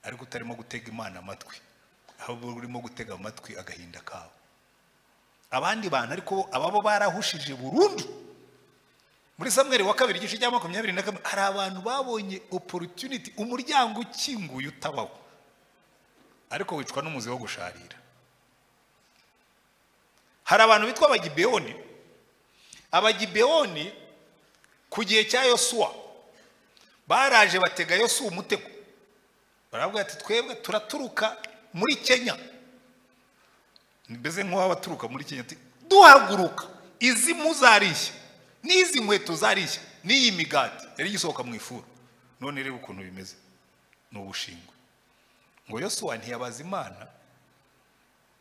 ariko utarimo gutega imana amatwi ahubwo urimo gutega amatwi agahinda kawe abandi bantu ariko ababo barahushije burundu muri samweri wa kabiri igice cya makumyabiri na kamwe hari abantu babonye opportunity umuryango ukinguye utabaho ariko wicwa n'umuzi wo gusharira hari abantu bitwa abagibeyoni abagibeyoni ku gihe cya yosuwa baraje batega yosuwa umutego baravuga ati twebwe turaturuka muri kenya mbese nk'uwabaturuka muri kenya ati duhaguruka izi mu zarishya n'izi nkweto zarishya n'iyi migati yari igisohoka mu ifuru none reba ukuntu bimeze ni ubushingwe ngo yosuwa ntiyabaza imana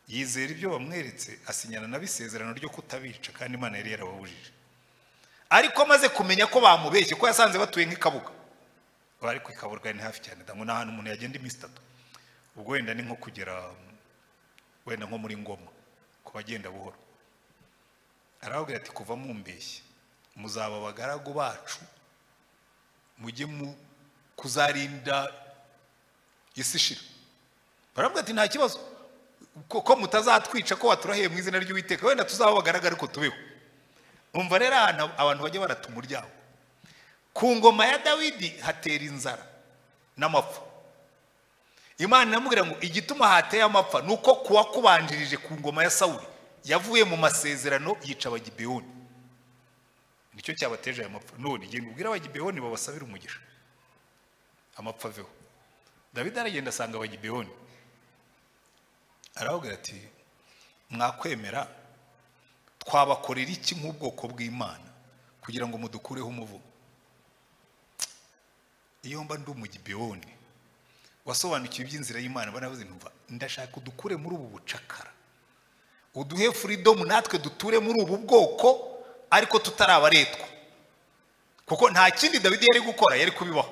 yizera ibyo bamweretse asinyana nabo isezerano ryo kutabica kandi imana yari yarababujije ariko amaze kumenya ko bamubeshye ko yasanze batuye nk'ikabuga bari ku ikabuga ni hafi cyane ndabona ahantu umuntu yagenda iminsi itatu ubwo wenda ni nko kugera wenda nko muri ngoma ku bagenda buhoro arababwira ati kuva mumbeshye muzaba abagaragu bacu mujye mu kuzarinda isi ishira baravuga ati nta kibazo ko mutazatwica ko waturahiye mu izina ry'uwiteka wenda tuzaba bagaragara ariko tubeho umva rero ahantu abantu bajya barata umuryango ku ngoma ya dawidi hatera inzara n'amapfa imana iramubwira ngo igituma hateye amapfa ni uko kuwakubanjirije ku ngoma ya sawuri yavuye mu masezerano yica abagibeyoni nicyo cyabateje aya mapfa none igenda ubwira abagibeyoni babasabira umugisha amapfa aveho dawidi aragenda asanga abagibeyoni aravuga ati mwakwemera twabakorera iki nk'ubwoko bw'imana kugira ngo mudukureho umuvumo iyo mba ndi umugibeyoni wasobanukiwe iby'inzira y'imana baravuze ntumva ndashaka udukure muri ubu bucakara uduhe furidomu natwe duture muri ubu bwoko ariko tutarabaretwa kuko nta kindi dawidi yari gukora yari kubibaho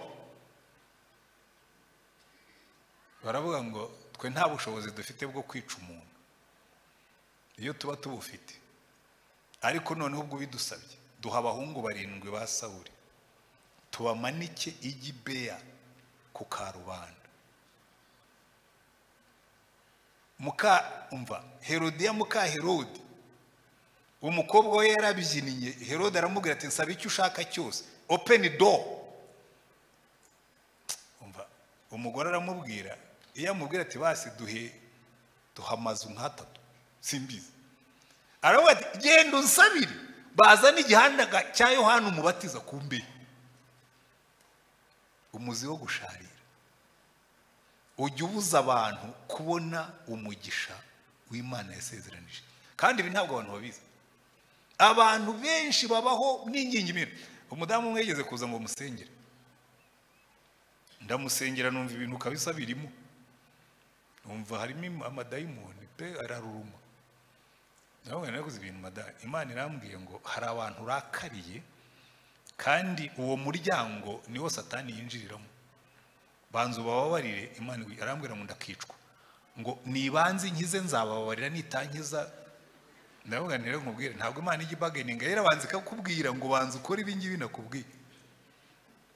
baravuga ngo twe nta bushobozi dufite bwo kwica umuntu iyo tuba tubufite ariko noneho ubwo bidusabye duha abahungu barindwi ba sawuri tubamanike igibeya ku karubanda muka umva herodiya muka herode umukobwa we yarabyiniye herode aramubwira ati nsaba icyo ushaka cyose openi do umva umugore aramubwira iyo amubwira ati basi duhe duha amazu nk'atatu simbizi aravuga ati genda unsabire bazana igihanda cya yohani umubatiza ku mbehe umuzi wo gusharira ujya ubuza abantu kubona umugisha w'imana yasezeranije kandi ibi ntabwo abantu babizi abantu benshi babaho n'ingingimira umudamu umwe yigeze kuza ngo musengere ndamusengera numva ibintu kabisa birimo numva harimo amadayimoni pe araruruma ndabona naraguze ibintu madayimoni imana irambwiye ngo hari abantu urakariye kandi uwo muryango niwo satani yinjiriramo banza ubababarire imana arambwira ngo ndakicwa ngo nibanze nkize nzababarira nitankiza ndavuga nire nkubwire ntabwo imana ijya ibaganinga yarabanza ikakubwira ngo banza ukore ibi ngibi nakubwiye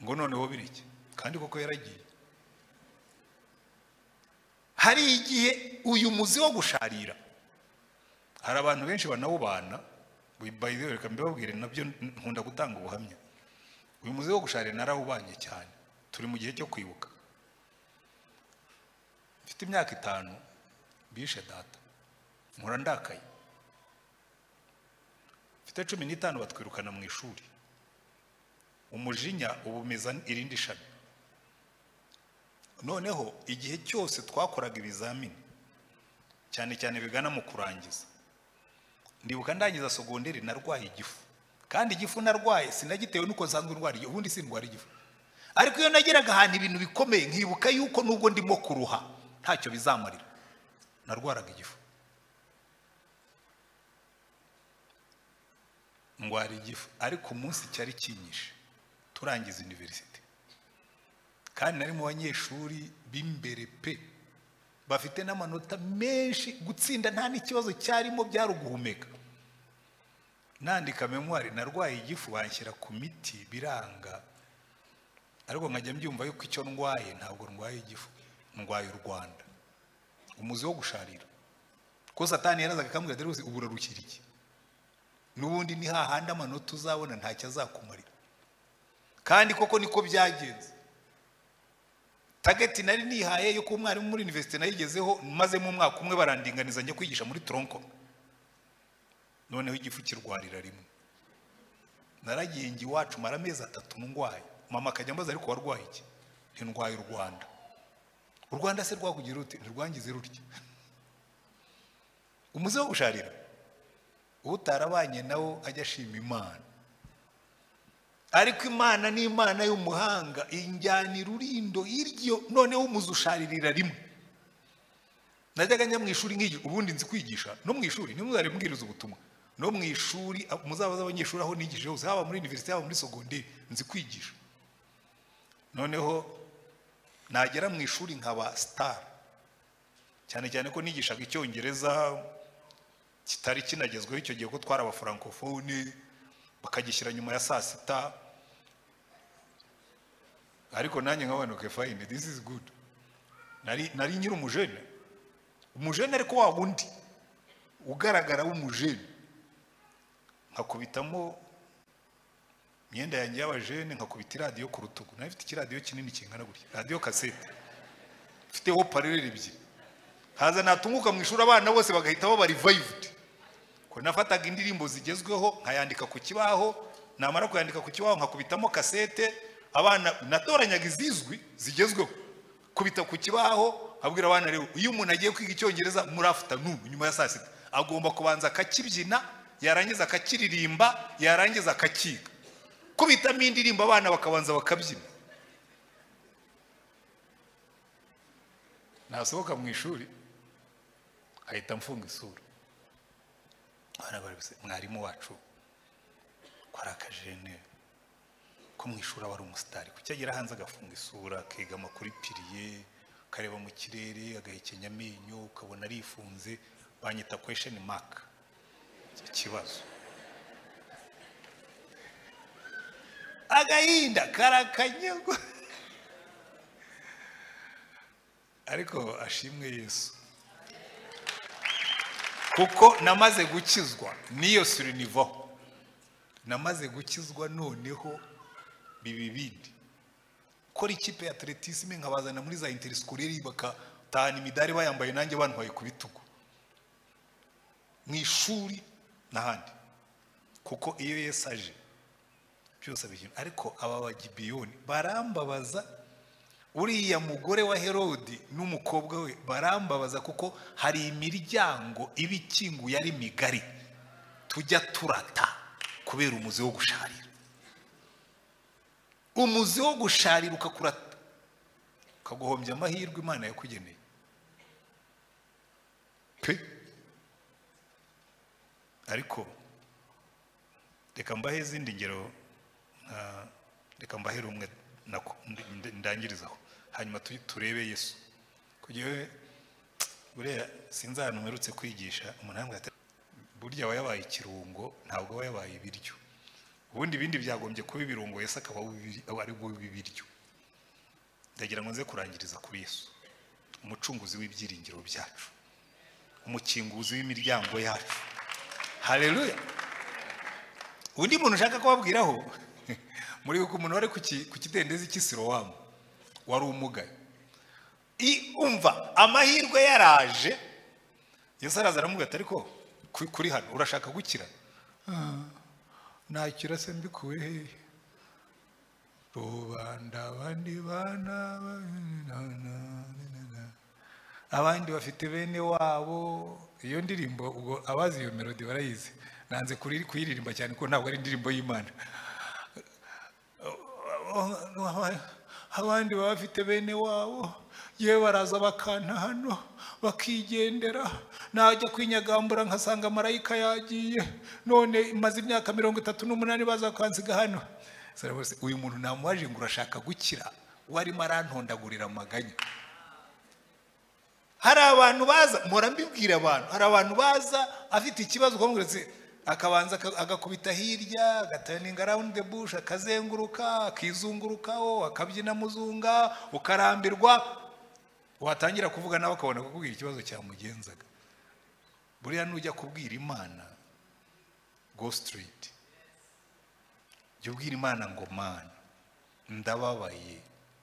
ngo noneho bireke kandi koko yaragiye hari igihe uyu muzi wo gusharira hari abantu benshi banawubana reka mbibabwire nabyo nkunda gutanga ubuhamya uyu muzi wo gusharira narawubanye cyane turi mu gihe cyo kwibuka mfite imyaka itanu bishe data nkura ndakaye mfite cumi n'itanu batwirukana mu ishuri umujinya ubumeza irindi shami noneho igihe cyose twakoraga ibizamini cyane cyane bigana mu kurangiza ndibuka ndangiza sogonderi narwaye igifu kandi igifu narwaye sinagitewe n'uko nsanzwe ndwara ubundi sindwara igifu ariko iyo nageraga ahantu ibintu bikomeye nkibuka yuko n'ubwo ndimo kuruha ntacyo bizamarira narwaraga igifu ndwara igifu ariko umunsi cyari kinyishe turangiza univerisite kandi nari mu banyeshuri b'imbere pe bafite n'amanota menshi gutsinda nta n'ikibazo cyarimo byari uguhumeka nandika memuwari narwaye igifu banshyira ku miti biranga ariko nkajya mbyumva yuko icyo ndwaye ntabwo ndwaye igifu ndwaye u rwanda umuzi wo gusharira ko satani yarazaga akambwira ati rwose ubu urarukira iki n'ubundi ni hahandi amanota uzabona ntacyo azakumarira kandi koko niko byagenze tageti nari nihaye yuko umwarimu muri univerisite nayigezeho mazemo umwaka umwe barandinganiza njya kwigisha muri toronko noneho igifu kirwarira rimwe naragiye njye iwacu mara amezi atatu ndwaye mama akajya ambaza ariko warwaye iki ntirwaye u rwanda u rwanda se rwakugira rute ntirwangize rutya umuze wo gusharira utarabanye nawo ajya ashima imana ariko imana ni imana y'umuhanga injyanira urindo iryo noneho umuze usharirira rimwe najyaga njya mu ishuri nk'igihe ubundi nzi kwigisha no mu ishuri nimwe mbwiriza ubutumwa no mu ishuri muzaba z'abanyeshuri aho nigije hose haba muri univerisite haba muri sogonderi nzi kwigisha noneho nagera mu ishuri nkaba sitari cyane cyane ko nigishaga icyongereza kitari kinagezweho icyo gihe ko twari abafurankofone bakagishyira nyuma ya saa sita ariko nanjye nkabanuke fayine disi izi gudu nari nyiri umujene umujene ariko wa wundi ugaragara w'umujene nkakubitamo imyenda yanjye y'abajene nkakubita iradiyo ku rutugu nayo ifite ikiradiyo kinini kingana gutya radiyo kasete ifiteho parereri ebyiri haza natunguka mu ishuri abana bose bagahita baba rivayivudi ko nafataga indirimbo zigezweho nkayandika ku kibaho namara kuyandika ku kibaho nkakubitamo kasete abana natoranyaga izizwi zigezweho kubita ku kibaho abwira abana rero iyo umuntu agiye kwiga icyongereza muri afutanu nyuma ya saa sita agomba kubanza akakibyina yarangiza akakiririmba yarangiza akakiga kubitamo indirimbo abana bakabanza bakabyina nasohoka mu ishuri ahita amfunga isura abana bari gusa mwarimu wacu ko ari akajene ko mu ishuri aba ari umusitari kuki agira hanze agafunga isura akegama kuri piriye akareba mu kirere agahekenya amenyo ukabona arifunze banyita kwesheni maka ikibazo agahinda karakanyagwa ariko ashimwe yesu kuko namaze gukizwa n'iyo surinivo namaze gukizwa noneho biba ibindi gukora ikipe ya atletisme nkabazana muri za interisikore bakatahana imidari bayambaye nanjye bantwaye ku bitugu mu ishuri n'ahandi kuko iyo Yesu aje byose abikina ariko aba bagibiyoni barambabaza uriya mugore wa herodi n'umukobwa we barambabaza kuko hari imiryango iba ikinguye ari migari tujya turata kubera umuzi wo gusharira umuzi wo gusharira ukakurata ukaguhombya amahirwe imana yakugeneye pe ariko reka mbahe izindi ngero reka mbahe rumwe ndangirizaho hanyuma turebe yesu kugira buriya sinzi ahantu mperutse kwigisha umuntu yambwira ati burya aba yabaye ikirungo ntabwo aba yabaye ibiryo ubundi ibindi byagombye kuba ibirungo yesu akaba ari bo ibiryo ndagira ngo nze kurangiriza kuri yesu umucunguzi w'ibyiringiro byacu umukinguzi w'imiryango yacu hareruya undi muntu ushaka kubabwiraho muri uko umuntu wari ku kidendezi cy'isirowamu wari umugaye umva amahirwe yaraje yesu araza aramubwira ariko kuri hano urashaka gukira nakira se mbikuwe hehe rubanda abandi bana abandi bafite bene wabo iyo ndirimbo ubwo abazi iyo melodi barayizi nanze kuyiririmba cyane kuko ntabwo ari indirimbo y'imana abandi baba bafite bene wabo yewe baraza bakanta hano bakigendera najya kwinyagambura nkasanga marayika yagiye none maze imyaka mirongo itatu n'umunani bazakwansiga hano uyu muntu namuwaje ngo urashaka gukira warimo arantondagurira amaganya hari abantu baza mpora mbibwira abantu hari abantu baza afite ikibazo ukamubwira akabanza aka- agakubita hirya agaturning around the bush akazenguruka akizungurukaho akabyina muzunga ukarambirwa watangira kuvuga nawe akabona kukubwira ikibazo cyamugenzaga buriya nujya kubwira imana go straight jya ubwira imana ngo mana ndababaye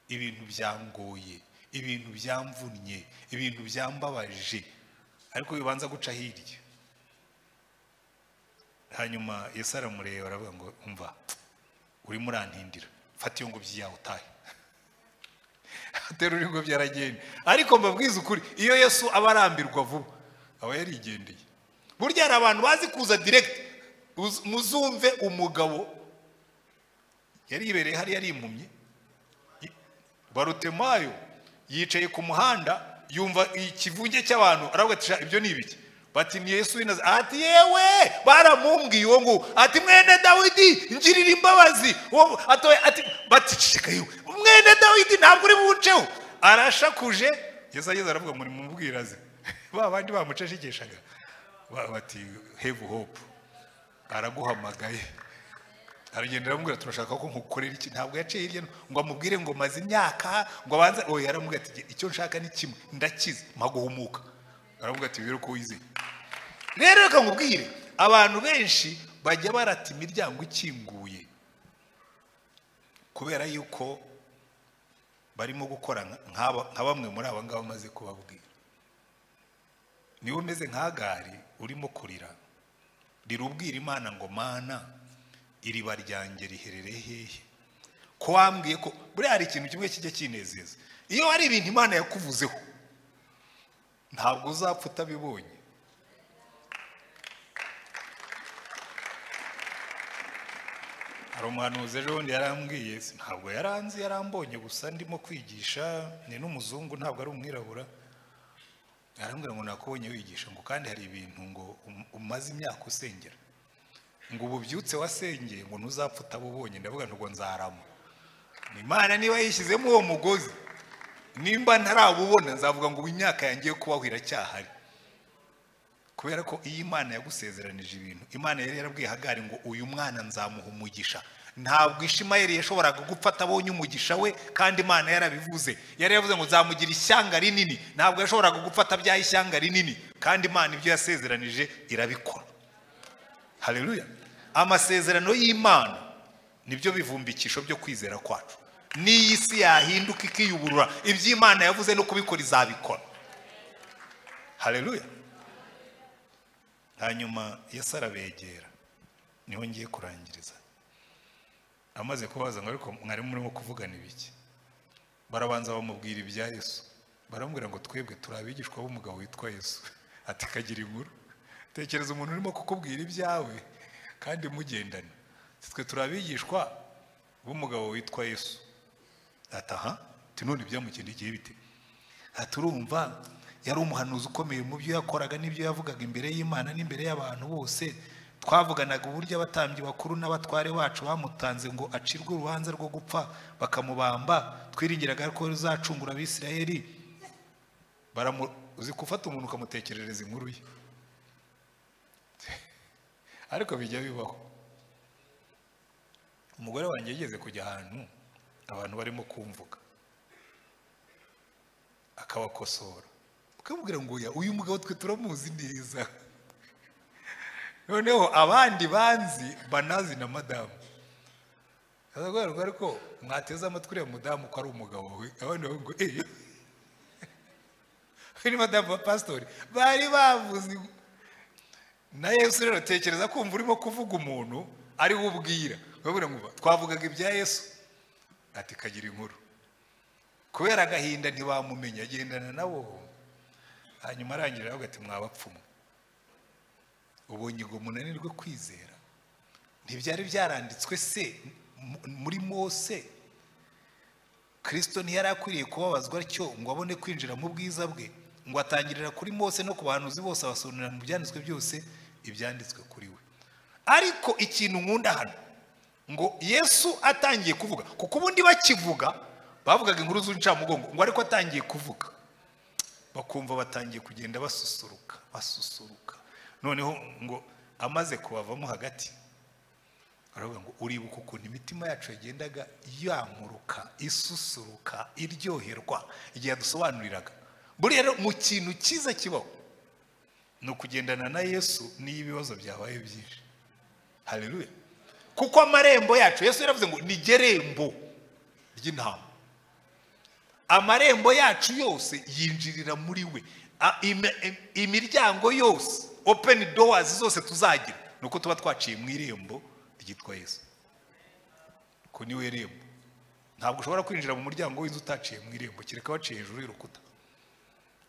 ibintu byangoye ibintu byamvunnye ibintu byambabaje ariko bibanza guca hirya hanyuma yesu aramureba aravuga ngo umva urimo urantindira fata iyo ngobyi yawe utahe atera ingobyi aragenda ariko mbabwiza ukuri iyo yesu aba arambirwa vuba aba yarigendeye burya hari abantu bazi kuza direkiti muzumve umugabo yari yibereye hariya yarimumye barutemayo yicaye ku muhanda yumva ikivunge cy'abantu aravuga ati "Sha, ibyo ni ibiki bati ni yesu w'inaza ati yewe baramumbwiye uwo nguwo ati mwene dawidi ngirira imbabazi uwo atoye ati bati ceceka yewe mwene dawidi ntabwo uri buwuceho arashakuje yesu ageze aravuga ngo nimumubwiraze ba bandi bamucecekeshaga Ba- bati have hope araguhamagaye aragenda aramubwira turashaka ko nkukorera iki ntabwo yaciye hirya no- ngo amubwire ngo maze imyaka ngo abanze oya aramubwira ati icyo nshaka ni kimwe ndakize mpaguhumuka aramubwira ati rero ko wizeye rero reka nkubwire abantu benshi bajya barata imiryango ikinguye kubera yuko barimo gukora nka- nk'aba nka bamwe muri aba ngaba amaze kubabwira niba umeze nka gari urimo kurira rirubwira imana ngo mana iriba ryanjye riherereye hehe ko wambwiye ko buriya hari ikintu kimwe kijya kinezeza iyo hari ibintu imana yakuvuzeho ntabwo uzapfa utabibonye hari umuhanuzi ejo bundi yarambwiye si- ntabwo yaranzi yarambonye gusa ndimo kwigisha ni n'umuzungu ntabwo ari umwirabura arambwira ngo nakubonye wigisha ngo kandi hari ibintu ngo um- umaze imyaka usengera ngo ubu byutse wasengeye ngo ntuzapfa utabubonye ndavuga ngo nzarama Ni imana niba yishyizemo uwo mugozi nimba ntarabubona nzavuga ngo ubu imyaka yangiye kubaho iracyahari kubera ko iyo imana yagusezeranije ibintu imana yari yarabwiye hagari ngo uyu mwana nzamuha umugisha ntabwo ishimayeli yashoboraga gupfa atabonye umugisha we kandi imana yarabivuze yari yavuze ngo nzamugira ishyanga rinini ntabwo yashoboraga gupfa atabyaye ishyanga rinini kandi imana ibyo yasezeranije irabikora haleluya amasezerano y'imana nibyo bivumbikisho byo kwizera kwacu n'iyi si yahinduka ikiyuburura ibyo imana yavuze no kubikora izabikora haleluya hanyuma yesu arabegera niho ngiye kurangiriza amaze kubaza ngo ariko mwari murimo kuvugana ibiki barabanza bamubwira ibya yesu baramubwira ngo twebwe turi abigishwa b'umugabo witwa yesu ati kagira inkuru tekereza umuntu urimo kukubwira ibyawe kandi mugendana Ati, twe turi abigishwa b'umugabo witwa yesu ati aha ati none byamukindikiye bite ati urumva yari umuhanuzi ukomeye mu byo yakoraga n'ibyo yavugaga imbere y'imana n'imbere y'abantu bose twavuganaga uburyo abatambyi bakuru n'abatware bacu bamutanze ngo acirwe urubanza rwo gupfa bakamubamba twiringiraga ko ruzacungura abisirayeli baramu uzi gufata umuntu ukamutekerereza inkuru ye ariko bijya bibaho umugore wanjye yigeze kujya ahantu abantu barimo kumvuga akabakosora ukamubwira ngo oya uyu mugabo twe turamuzi neza noneho abandi banzi banazi na madamu arakubwira ngo ariko mwateze amatwi uriya mudamu ko ari umugabo we abandi bavuga ngo eee we ni madamu wa pasitori bari bavuze na yesu rero tekereza kumva urimo kuvuga umuntu ariwe ubwira urabona ngo twavugaga ibya yesu ati kagira inkuru kubera agahinda ntibamumenya agendana nabo hanyuma arangira aravuga ati mwabapfumu ubonye ngo munanirwe kwizera ntibyari byaranditswe se mu- muri mose kirisito ntiyari akwiriye kubabazwa atyo ngo abone kwinjira mu bwiza bwe ngo atangirira kuri mose no ku bahanuzi bose abasobanurira mu byanditswe byose ibyanditswe kuri we ariko ikintu nkunda hano ngo yesu atangiye kuvuga kuko ubundi bakivuga bavugaga inkuru z'incamugongo ngo ariko atangiye kuvuga bakumva batangiye kugenda basusuruka basusuruka noneho ngo amaze kubavamo hagati baravuga ngo uribuka ukuntu imitima yacu yagendaga yankuruka isusuruka iryoherwa igihe yadusobanuriraga buriya rero mu kintu cyiza kibaho ni ukugendana na yesu n'iyo ibibazo byabaye byinshi haleluya kuko amarembo yacu yesu yaravuze ngo ni gerembo ry'intama amarembo yacu yose yinjirira muri we A- im- im- imiryango yose openi dowazi zose tuzagira ni uko tuba twaciye mu irembo ryitwa yesu ko niwe rembo ntabwo ushobora kwinjira mu muryango w'inzu utaciye mu irembo kereka waciye hejuru y'urukuta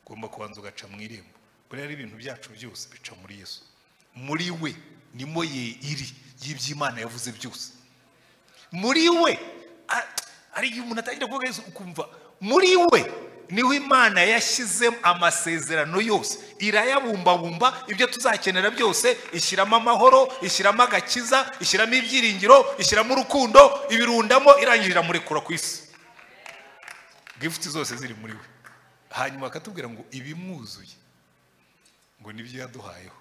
ugomba kubanza ugaca mu irembo buriya ibintu byacu byose bica muri yesu muri we nimo ye iri y'iby'imana yavuze byose muri we a- hari igihe umuntu atangira kuvuga yesu ukumva muri we niho imana yashyizemo amasezerano yose irayabumbabumba ibyo tuzakenera byose ishyiramo amahoro ishyiramo agakiza ishyiramo ibyiringiro ishyiramo urukundo ibirundamo irangije iramurekura ku isi gifuti zose ziri muri we hanyuma akatubwira ngo ibimwuzuye ngo nibyo yaduhayeho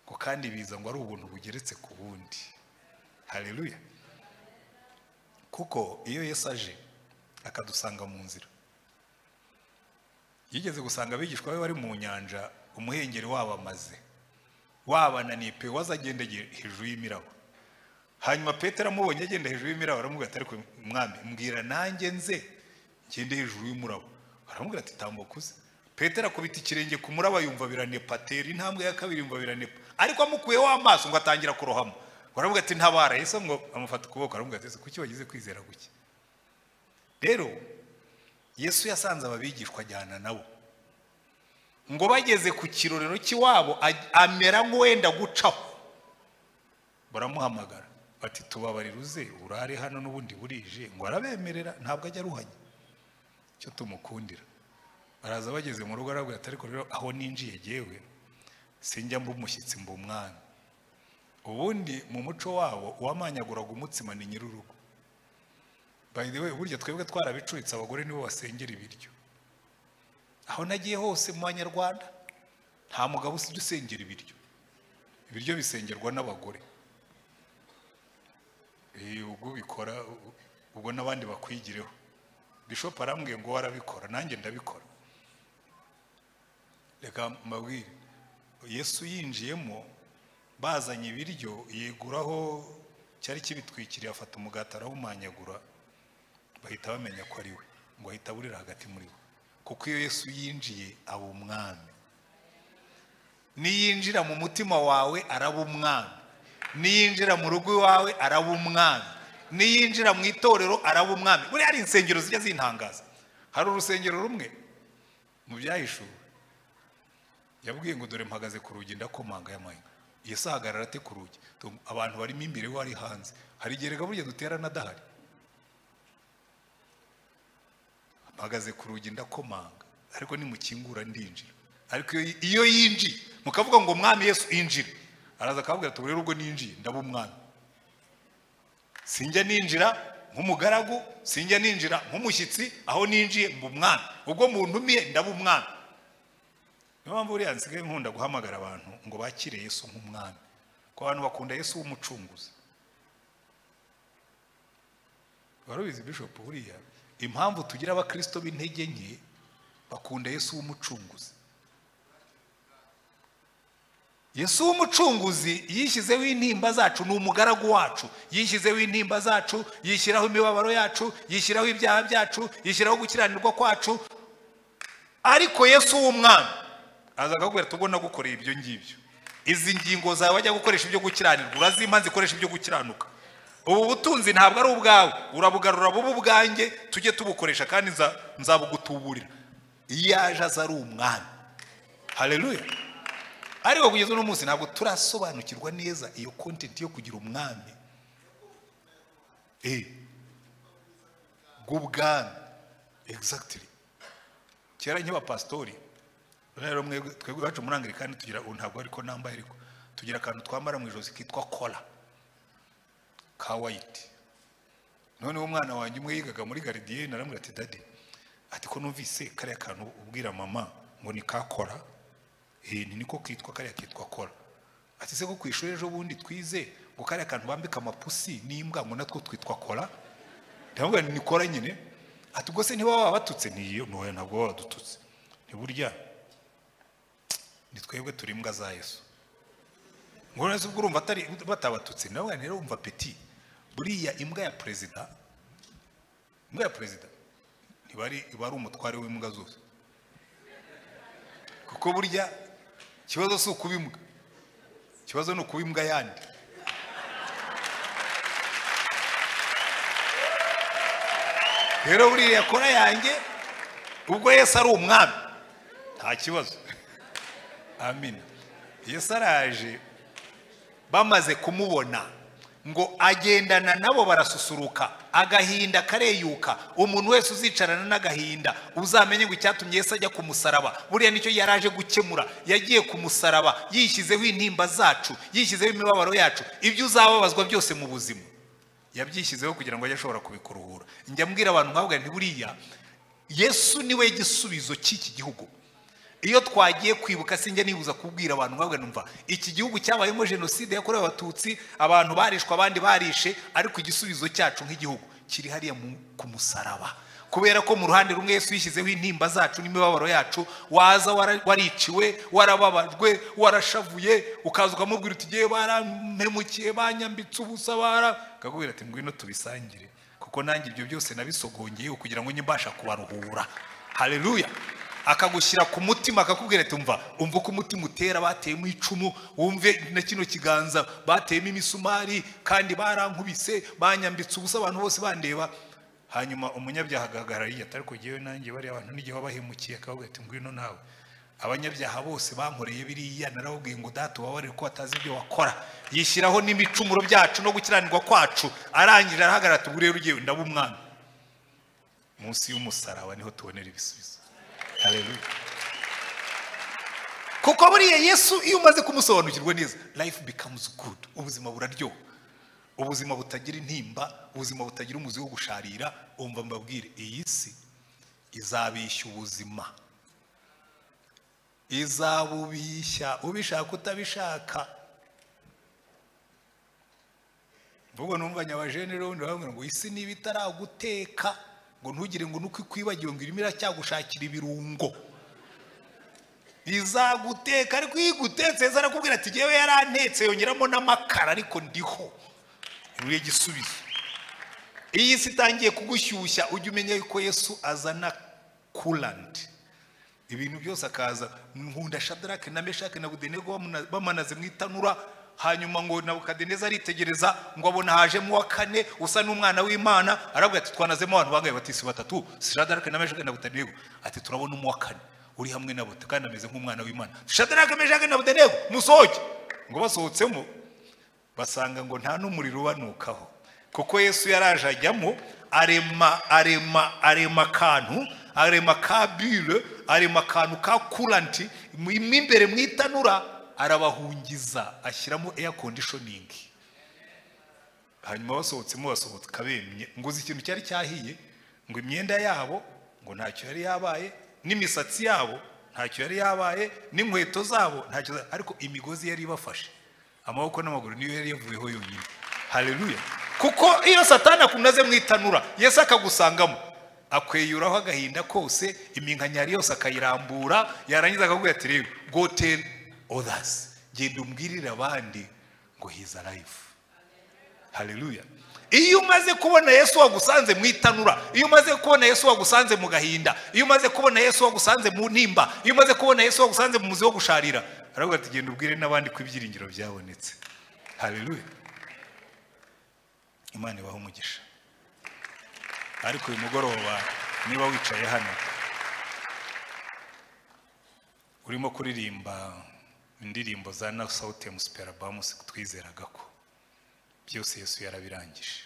ngo kandi biza ngo ari ubuntu bugeretse ku bundi hareruya kuko iyo yesu aje akadusanga mu nzira yigeze gusanga abigishwa be bari mu nyanja umuhengeri wabamaze wabananiye pe waza agenda agiye hejuru y'imiraba hanyuma petero amubonye agenda hejuru y'imiraba aramubwira ati ariko mwami mbwira nanjye nze ngende hejuru y'umuraba aramubwira ati tambuka uze petero akubita ikirenge ku muraba yumva biranepa atera intambwe ya kabiri yumva biranepa ariko amukuyeho amaso ngo atangira kurohamo baravuga ati ntabara yesu ngo amufata ukuboko aramubwira ati "Ese kuki wagize kwizera guke rero yesu yasanze ababigishwa ajyana nabo ngo bageze ku kirorero cy'iwabo aj- amera nk'uwenda gucaho baramuhamagara bati tubabarire uze urare hano n'ubundi burije ngo arabemerera ntabwo ajya aruhanya icyo tumukundira baraza bageze mu rugo arabwira ati ariko rero aho ninjiye jyewe sinjya mba umushyitsi mba umwami ubundi mu muco wabo uwamanyaguraga umutsima ni nyir'urugo by the way burya twebwe twarabicuritse abagore nibo basengera ibiryo aho nagiye hose mu banyarwanda nta mugabo usibye usengera ibiryo ibiryo bisengerwa n'abagore Eh, ubwo ubikora u- ubwo n'abandi bakwigireho bishop arambwiye ngo warabikora nanjye ndabikora reka mbabwire yesu yinjiyemo bazanye ibiryo yeguraho cyari kibitwikiriye afata umugati arawumanyagura bahita bamenya ko ari we ngo ahita aburira hagati muri bo kuko iyo yesu yinjiye aba umwami niyinjira mu mutima wawe araba umwami niyinjira mu rugo iwawe araba umwami niyinjira mu itorero araba umwami buriya hari insengero zijya zintangaza hari urusengero rumwe mu byahishuwe yabwiye ngo dore mpagaze ku rugi ndakomanga y'amahina yesu ahagarara ate ku rugi Tum- abantu barimo imbere we ari hanze hari igihe rega burya duterana adahari mpagaze ku rugi ndakomanga ariko nimukingura ndinjira ariko iyo- iyo yinjiye mukavuga ngo mwami yesu injira araza akababwira ati "Ubu rero ubwo ninjiye ndaba umwami sinjya ninjira nk'umugaragu sinjya ninjira nk'umushyitsi aho ninjiye mba umwami ubwo muntumiye ndaba umwami niyo mpamvu buriya nsigaye nkunda guhamagara abantu ngo bakire yesu nk'umwami kuko abantu bakunda yesu w'umucunguzi warubizi bishop buriya impamvu tugira abakristo b'intege nke bakunda yesu w'umucunguzi yesu w'umucunguzi yishyizeho intimba zacu ni umugaragu wacu yishyizeho intimba zacu yishyiraho imibabaro yacu yishyiraho ibyaha byacu yishyiraho gukiranirwa kwacu ariko yesu w'umwami aza akakubwira ati ubwo nagukoreye ibyo ngibyo izi ngingo zawe wajya gukoresha ibyo gukiranirwa urazimpa zikoresha ibyo gukiranuka ubu butunzi ntabwo ari ubwawe urabugarura bube ubwanjye tujye tubukoresha kandi nza- nzabugutuburira iyo yaje aza ari umwami hareruya ariko kugeza uno munsi ntabwo turasobanukirwa neza iyo kontenti yo kugira umwami eh bw'ubwami exactly kera nk'abapasitori rero mwebwe twebwe iwacu muri anglikani tugira ubu ntabwo ariko nambaye ariko tugira akantu twambara mu ijosi kitwa kola ka wayiti noneho umwana wanjye umwe yigaga muri garidiyeni aramubwira ati dadi ati ko numvise kariya kantu ubwira mama ngo ni ka kora eh, ni niko kitwa kariya kitwa kora ati se ko ku ishuri ejo bundi twize ngo kariya kantu bambika amapusi n'imbwa ngo natwo twitwa kora ndamubwira nti ni kora nyine ati ubwo se niba waba batutse ntiyo ntoya ntabwo baba badututse ntiburya ni twebwe turi imbwa za yesu ngo neza ubwo urumva atari batabatutse nawe rero wumva peti buriya imbwa ya perezida imbwa ya perezida iba ari iba ari umutware w'imbwa zose kuko burya ikibazo si ukuba imbwa ikibazo ni ukuba imbwa yandi rero buriya kora yanjye ubwo Yesu ari umwami nta kibazo amina Yesu araje bamaze kumubona ngo agendana nabo barasusuruka agahinda kareyuka umuntu wese uzicarana n'agahinda uzamenye ngo icyatumye Yesu ajya ku musaraba buriya nicyo yari aje gukemura yagiye ku musaraba yishyizeho intimba zacu yishyizeho imibabaro yacu ibyo uzababazwa byose mu buzima yabyishyizeho kugira ngo ajye ashobora kubikuruhura njya mbwira abantu nkavuga nti buriya yesu niwe gisubizo cy'iki gihugu iyo twagiye kwibuka sinjya nibuza kubwira abantu nkavuga numva iki gihugu cyabayemo jenoside yakorewe abatutsi abantu barishwe abandi barishe ariko igisubizo cyacu nk'igihugu kiri hariya ku musaraba kubera ko mu ruhande rumwe yesu yishyizeho intimba zacu n'imibabaro yacu waza wariciwe warababajwe warashavuye ukaza ukamubwira uti igihe barampemukiye banyambitse ubusa bara akakubwira ati ngwino tubisangire kuko nanjye ibyo byose nabisogongeye kugira ngo mbasha kubaruhura hareruya akagushyira ku mutima akakubwira ati umva umva uko umutima utera bateyemo icumu wumve na kino kiganza bateyemo imisumari kandi barankubise banyambitse ubusa abantu bose bandeba hanyuma umunyabyaha agahagarara yiga atari kugewe nanjye bariya abantu n'igihe wabahemukiye akababwira ati ngwino nawe abanyabyaha bose bankoreye biriya narababwiye ngo data ubabarire ko batazi ibyo wakora yishyiraho n'imicumuro byacu no gukiranirwa kwacu arangije arahagarara ati ubu rero ugiye ndaba umwami munsi y'umusaraba niho tubonera ibisubizo hareruya kuko buriya yesu iyo umaze kumusobanukirwa neza life becomes good ubuzima buraryoha ubuzima butagira intimba ubuzima butagira umuzi wo gusharira wumva mbabwire iyi si izabishya ubuzima izabubishya ubishaka utabishaka mvugo numva nyabajene rero ubundi baravuga ngo isi niba itaraguteka ngo ntugire ngo nuko ikwibagiwe ngo irimo iracyagushakira ibirungo izaguteka ariko iyo igutetse yeza arakubwira ati ngewe yarantetse yongeramo n'amakara ariko ndiho buriya igisubizo iyi si itangiye kugushyushya ujya umenya yuko yesu azana kuranti ibintu byose akaza nkunda shadarake na meshake na budenego bamanaze mu itanura hanyuma ngo nabukadineza aritegereza ngo abona hajemo uwa kane usa n'umwana w'imana arabwira ati twanazemo abantu bangaye batisi batatu shadarake na meshake na budenego ati turabona umu wa kane uri hamwe nabo kandi ameze nk'umwana w'imana shadarake meshake na budenego musohoke ngo basohotsemo basanga ngo nta n'umuriro ubanukaho kuko yesu yaraje ajyamo arema arema arema akantu arema ka bure arema akantu ka kuranti mu imbere mu itanura arabahungiza ashyiramo air conditioning hanyuma basohotsemo basohoka bemye ngo uzi ikintu cyari cyahiye ngo imyenda yabo ngo ntacyo yari yabaye n'imisatsi yabo ntacyo yari yabaye n'inkweto zabo ntacyo ariko imigozi yari ibafashe amaboko n'amaguru niyo yari yavuyeho yonyine hareruya kuko iyo satani akunaze mu itanura yesu akagusangamo akweyuraho agahinda kose iminkanyari yose akayirambura yarangiza akakubwira ati rero goteri others genda umbwirire abandi ngo he's alive hallelujah iyo umaze kubona yesu wagusanze mu itanura iyo umaze kubona yesu wagusanze mu gahinda iyo umaze kubona yesu wagusanze mu ntimba iyo umaze kubona yesu wagusanze mu muzi wo gusharira aravuga ati genda ubwire n'abandi ko ibyiringiro byabonetse hallelujah imana ibaha umugisha ariko uyu mugoroba niba wicaye hano urimo kuririmba indirimbo za na sawutemu superabamusi twizeraga ko byose yesu yarabirangije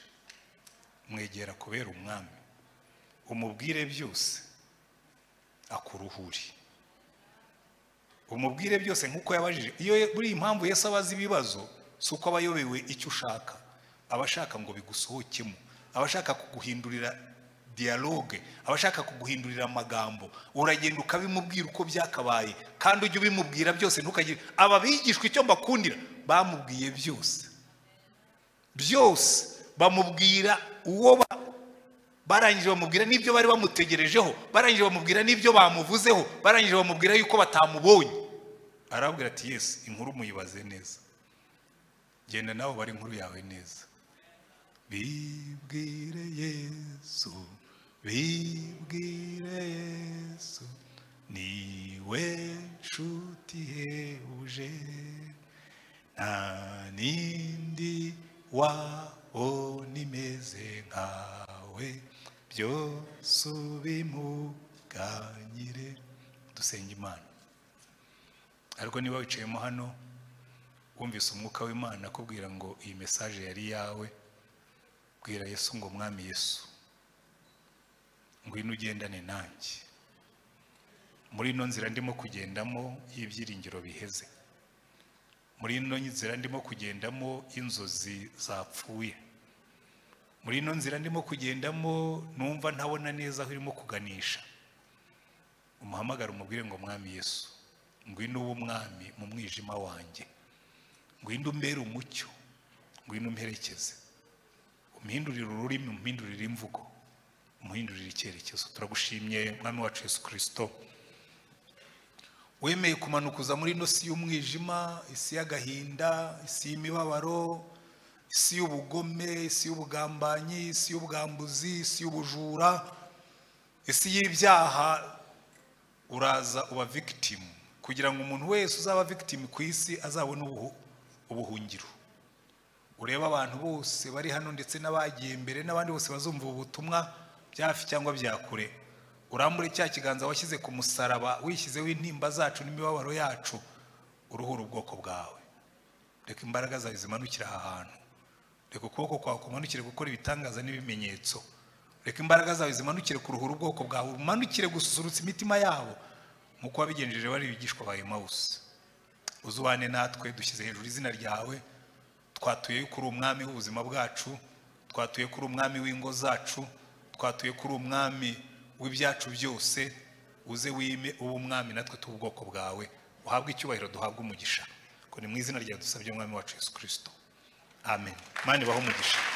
mwegera kubera umwami umubwire byose akuruhuri umubwire byose nk'uko yabajije iyo buri impamvu yesu abaza ibibazo si uko aba ayobewe icyo ushaka aba ashaka ngo bigusohokemo aba ashaka kuguhindurira diyaloge aba ashaka kuguhindurira amagambo uragenda ukabimubwira uko byakabaye kandi ujye ubimubwira byose ntukagire aba bigishwa icyo mbakundira bamubwiye byose byose bamubwira uwo ba- barangije bamubwira n'ibyo bari bamutegerejeho barangije bamubwira n'ibyo bamuvuzeho barangije bamubwira yuko batamubonye arabwira ati yesu inkuru muyibaze neza genda nawe ubare inkuru yawe neza bibwire yesu bibwire yesu niwe nshuti ihebuje nta n'indi waho nimeze nkawe byose ubimuganyire dusenga imana ariko niba wicayemo hano wumvise umwuka w'imana akubwira ngo iyi mesaje yari iyawe bwira yesu ngo mwami yesu ngwino ugendane nanjye muri ino nzira ndimo kugendamo y'ibyiringiro biheze muri ino nzira ndimo kugendamo inzozi zapfuye muri ino nzira ndimo kugendamo numva ntabona neza aho irimo kuganisha umuhamagare umubwire ngo mwami yesu ngwino uwo mwami mu mwijima wanjye ngwino umbere umucyo ngwino umperekeze umuhindurire ururimi umuhindurire imvugo umuhindurire icyerekezo turagushimye mwami wacu yesu kirisito wemeye kumanuka uza muri ino si y'umwijima isi y'agahinda isi y'imibabaro isi y'ubugome isi y'ubugambanyi isi y'ubwambuzi isi y'ubujura isi y'ibyaha uraza uba victim kugira ngo umuntu wese uzaba victim ku isi azabone ubuhu- ubuhungiro urebe abantu bose bari hano ndetse n'abagiye mbere n'abandi bose bazumva ubu butumwa bya hafi cyangwa bya kure urambure cya kiganza washyize ku musaraba wishyizeho intimba zacu n'imibabaro yacu uruhura ubwoko bwawe reka imbaraga zawe zimanukire aha hantu reka ukuboko kwawe kumanukire gukora ibitangaza n'ibimenyetso reka imbaraga zawe zimanukire kuruhura ubwoko bwawe umanukire gususurutsa imitima yabo nk'uko wabigenjeje bari bigishwa ba emawusi uzubane natwe dushyize hejuru izina ryawe twatuye ko uri umwami w'ubuzima bwacu twatuye ko uri umwami w'ingo zacu twatuye ko uri umwami w'ibyacu byose uze wime ube umwami natwe tube ubwoko bwawe uhabwe icyubahiro duhabwe umugisha ko ni mu izina ryawe dusabye umwami wacu yesu kirisito amen mani baho umugisha